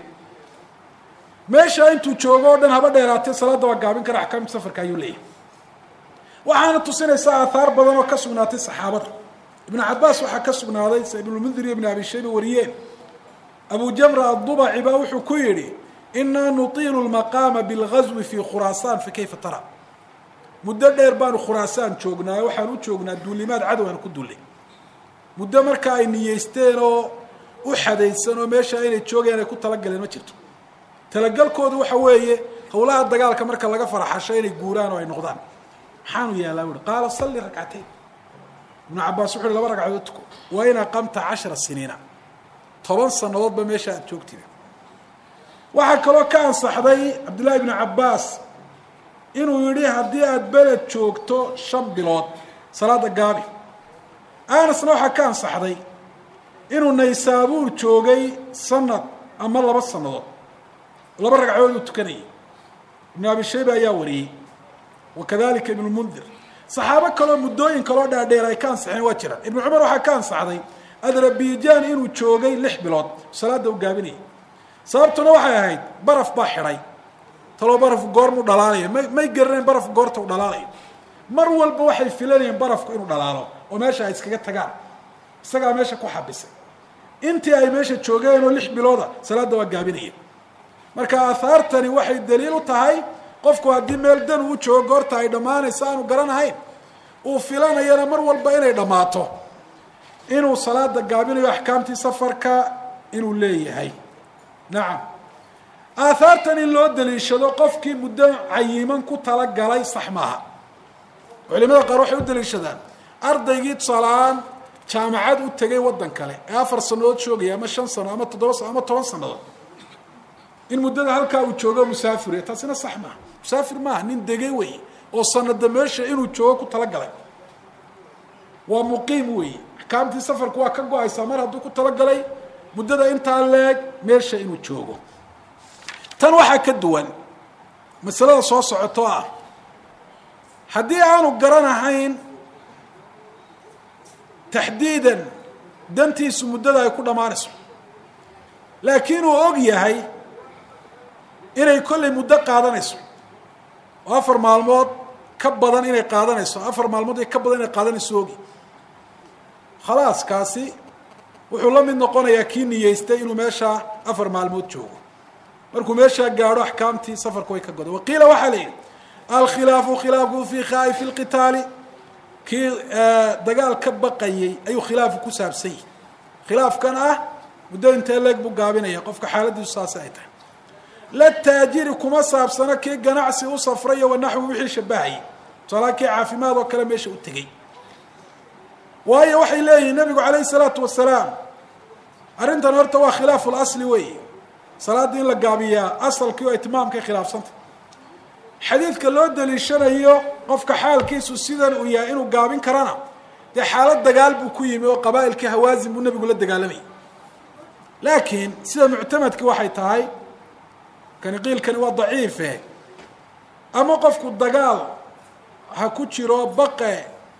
meeshaa intuu joogo o dhan haba dheeraatee salaadda waa gaabin kara axkaamta safarka ayuu leeyahay waxaana tusinaysaa aathaar badan oo ka sugnaatay saxaabada ibnu cabaas waxaa ka sugnaaday sa ibnulmundir iyo ibn abi shayba wariyeen abu jamra addubaci baa wuxuu ku yidhi inaa nutiilu lmaqaama bilgazwi fi khuraasaan fa kayfa tara muddo dheer baanu khuraasaan joognaayo waxaan u joognaa duulimaad cadow aan ku dullay muddo marka ay niyeysteen oo u xadaysan oo meesha inay joogayaan ay ku talagaleen ma jirto talagalkoodu waxa weeye howlaha dagaalka marka laga faraxasho inay guuraan oo ay noqdaan maxaanu yeelaa buuhi qaala salli rakcateyn ibnu cabaas wuxu uhi laba ragcadood tuko waa in aqamta cashara siniina toban sannadoodba meesha aad joogtida waxaa kaloo ka ansaxday cabdullaahi ibnu cabaas inuu yidhi haddii aada beled joogto shan bilood salaada gaabi anasna waxaa ka ansaxday inuu naysaabuur joogay sanad ama laba sannadood laba ragcadood uu tukanayay ibnu abi shayba ayaa wariyey wa kadalika ibnu mundir saxaabo kaloo muddooyin kaloo dhaadheer ay ka ansaxeen waa jiraan ibnu cumar waxaa ka ansaxday adrabijan inuu joogay lix bilood salaada u gaabinayay sababtuna waxay ahayd baraf baa xidhay taloo barafku goormuu dhalaalaya may may garanayn barafku goorta u dhalaalayo mar walba waxay filanayeen barafku inuu dhalaalo oo meesha ay iskaga tagaan isagaa meesha ku xabisay intii ay meesha joogeen oo lix bilooda salaadda waa gaabinaya marka aahaartani waxay daliil u tahay qofku haddii meel dan uu joogo goorta ay dhammaanayso aanu garanahayn uu filanayana mar walba inay dhammaato inuu salaada gaabinayo axkaamtii safarka inuu leeyahay nacam aahaartan in loo daliishado qofkii muddo cayiman ku talagalay sax maaha culimada qaar waxay u daliishadaan ardaygii tusaalahaan jaamacad u tegay waddan kale ee afar sanadood joogaya ama shan sano ama toddoba sano ama toban sanadood in muddada halkaa uu joogo musaafir taasina sax maaha musaafir maaha nin degay wey oo sanada meesha inuu joogo ku talagalay waa muqiim weeye axkaamtii safarku waa ka go-aysaa mar hadduu ku talagalay muddada intaa leeg meesha inuu joogo tan waxaa ka duwan masalada soo socoto ah haddii aanu garanahayn taxdiidan dantiisu muddada ay ku dhammaanayso laakiin uu og yahay inay kollay muddo qaadanayso oo afar maalmood ka badan inay qaadanayso afar maalmood ka badan inay qaadanayso ogi khalaas kaasi wuxuu la mid noqonayaa kii niyeystay inuu meeshaa afar maalmood joogo markuu meeshaa gaadho axkaamtii safarku way ka goda waqiila waxaa la yidhi alkhilaafu khilaafku fi khaa'ifi lqitaali kii dagaal ka baqayay ayuu khilaafu ku saabsan yahi khilaafkan ah muddo intee leeg buu gaabinaya qofka xaaladiisu saasi ay tahay la taajiri kuma saabsano kii ganacsi u safrayo wanaxwi wixii shabahayay tusaalaha kii caafimaad oo kale meesha u tegey waayo waxay leeyihiin nabigu calayhi salaatu wasalaam arrintan horta waa khilaafu lasli wey salaaddii in la gaabiyaa asalkii oo itmaamkay khilaafsanta xadiidka loo daliishanayo qofka xaalkiisu sidan uu yahay inuu gaabin karana dee xaalad dagaal buu ku yimi oo qabaa'ilkii hawaasin buu nebigu la dagaalamayay laakiin sida muctamadkii waxay tahay kani qiilkani waa daciife ama qofku dagaal ha ku jiro baqe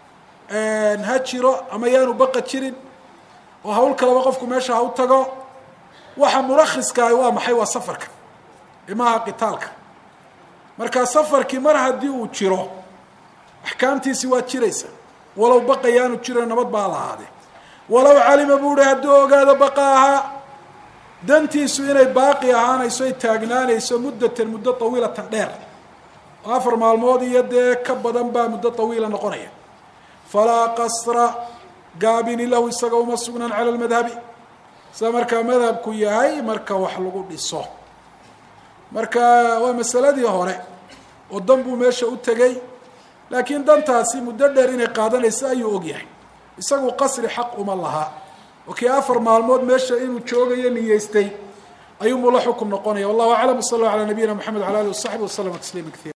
ha jiro ama yaanu baqa jirin oo hawl kaleba qofku meesha ha u tago waxa murakhiskaahi waa maxay waa safarka imaha qitaalka marka safarkii mar haddii uu jiro axkaamtiisi waa jiraysa walow baqayaanu jiro nabad baa lahaadee walow calima buu hi hadduu ogaado baqa ahaa dantiisu inay baaqi ahaanayso ay taagnaanayso muddatan muddo tawiilatan dheer oo afar maalmood iyo dee ka badan baa muddo tawiila noqonaya falaa qasra gaabini lahu isaga uma sugnaan cala lmadhabi sida markaa madhabku yahay marka wax lagu dhiso marka waa masaladii hore oo dan buu meesha u tegey laakiin dantaasi muddo dheer inay qaadanayso ayuu og yahay isagu qasri xaq uma lahaa oo kii afar maalmood meesha inuu joogayo niyeystay ayuunbuu la xukum noqonaya wallahu aclam wsala allahu calaa nabiyina moxamed wala alih wasaxbi waslama tasliima kaiira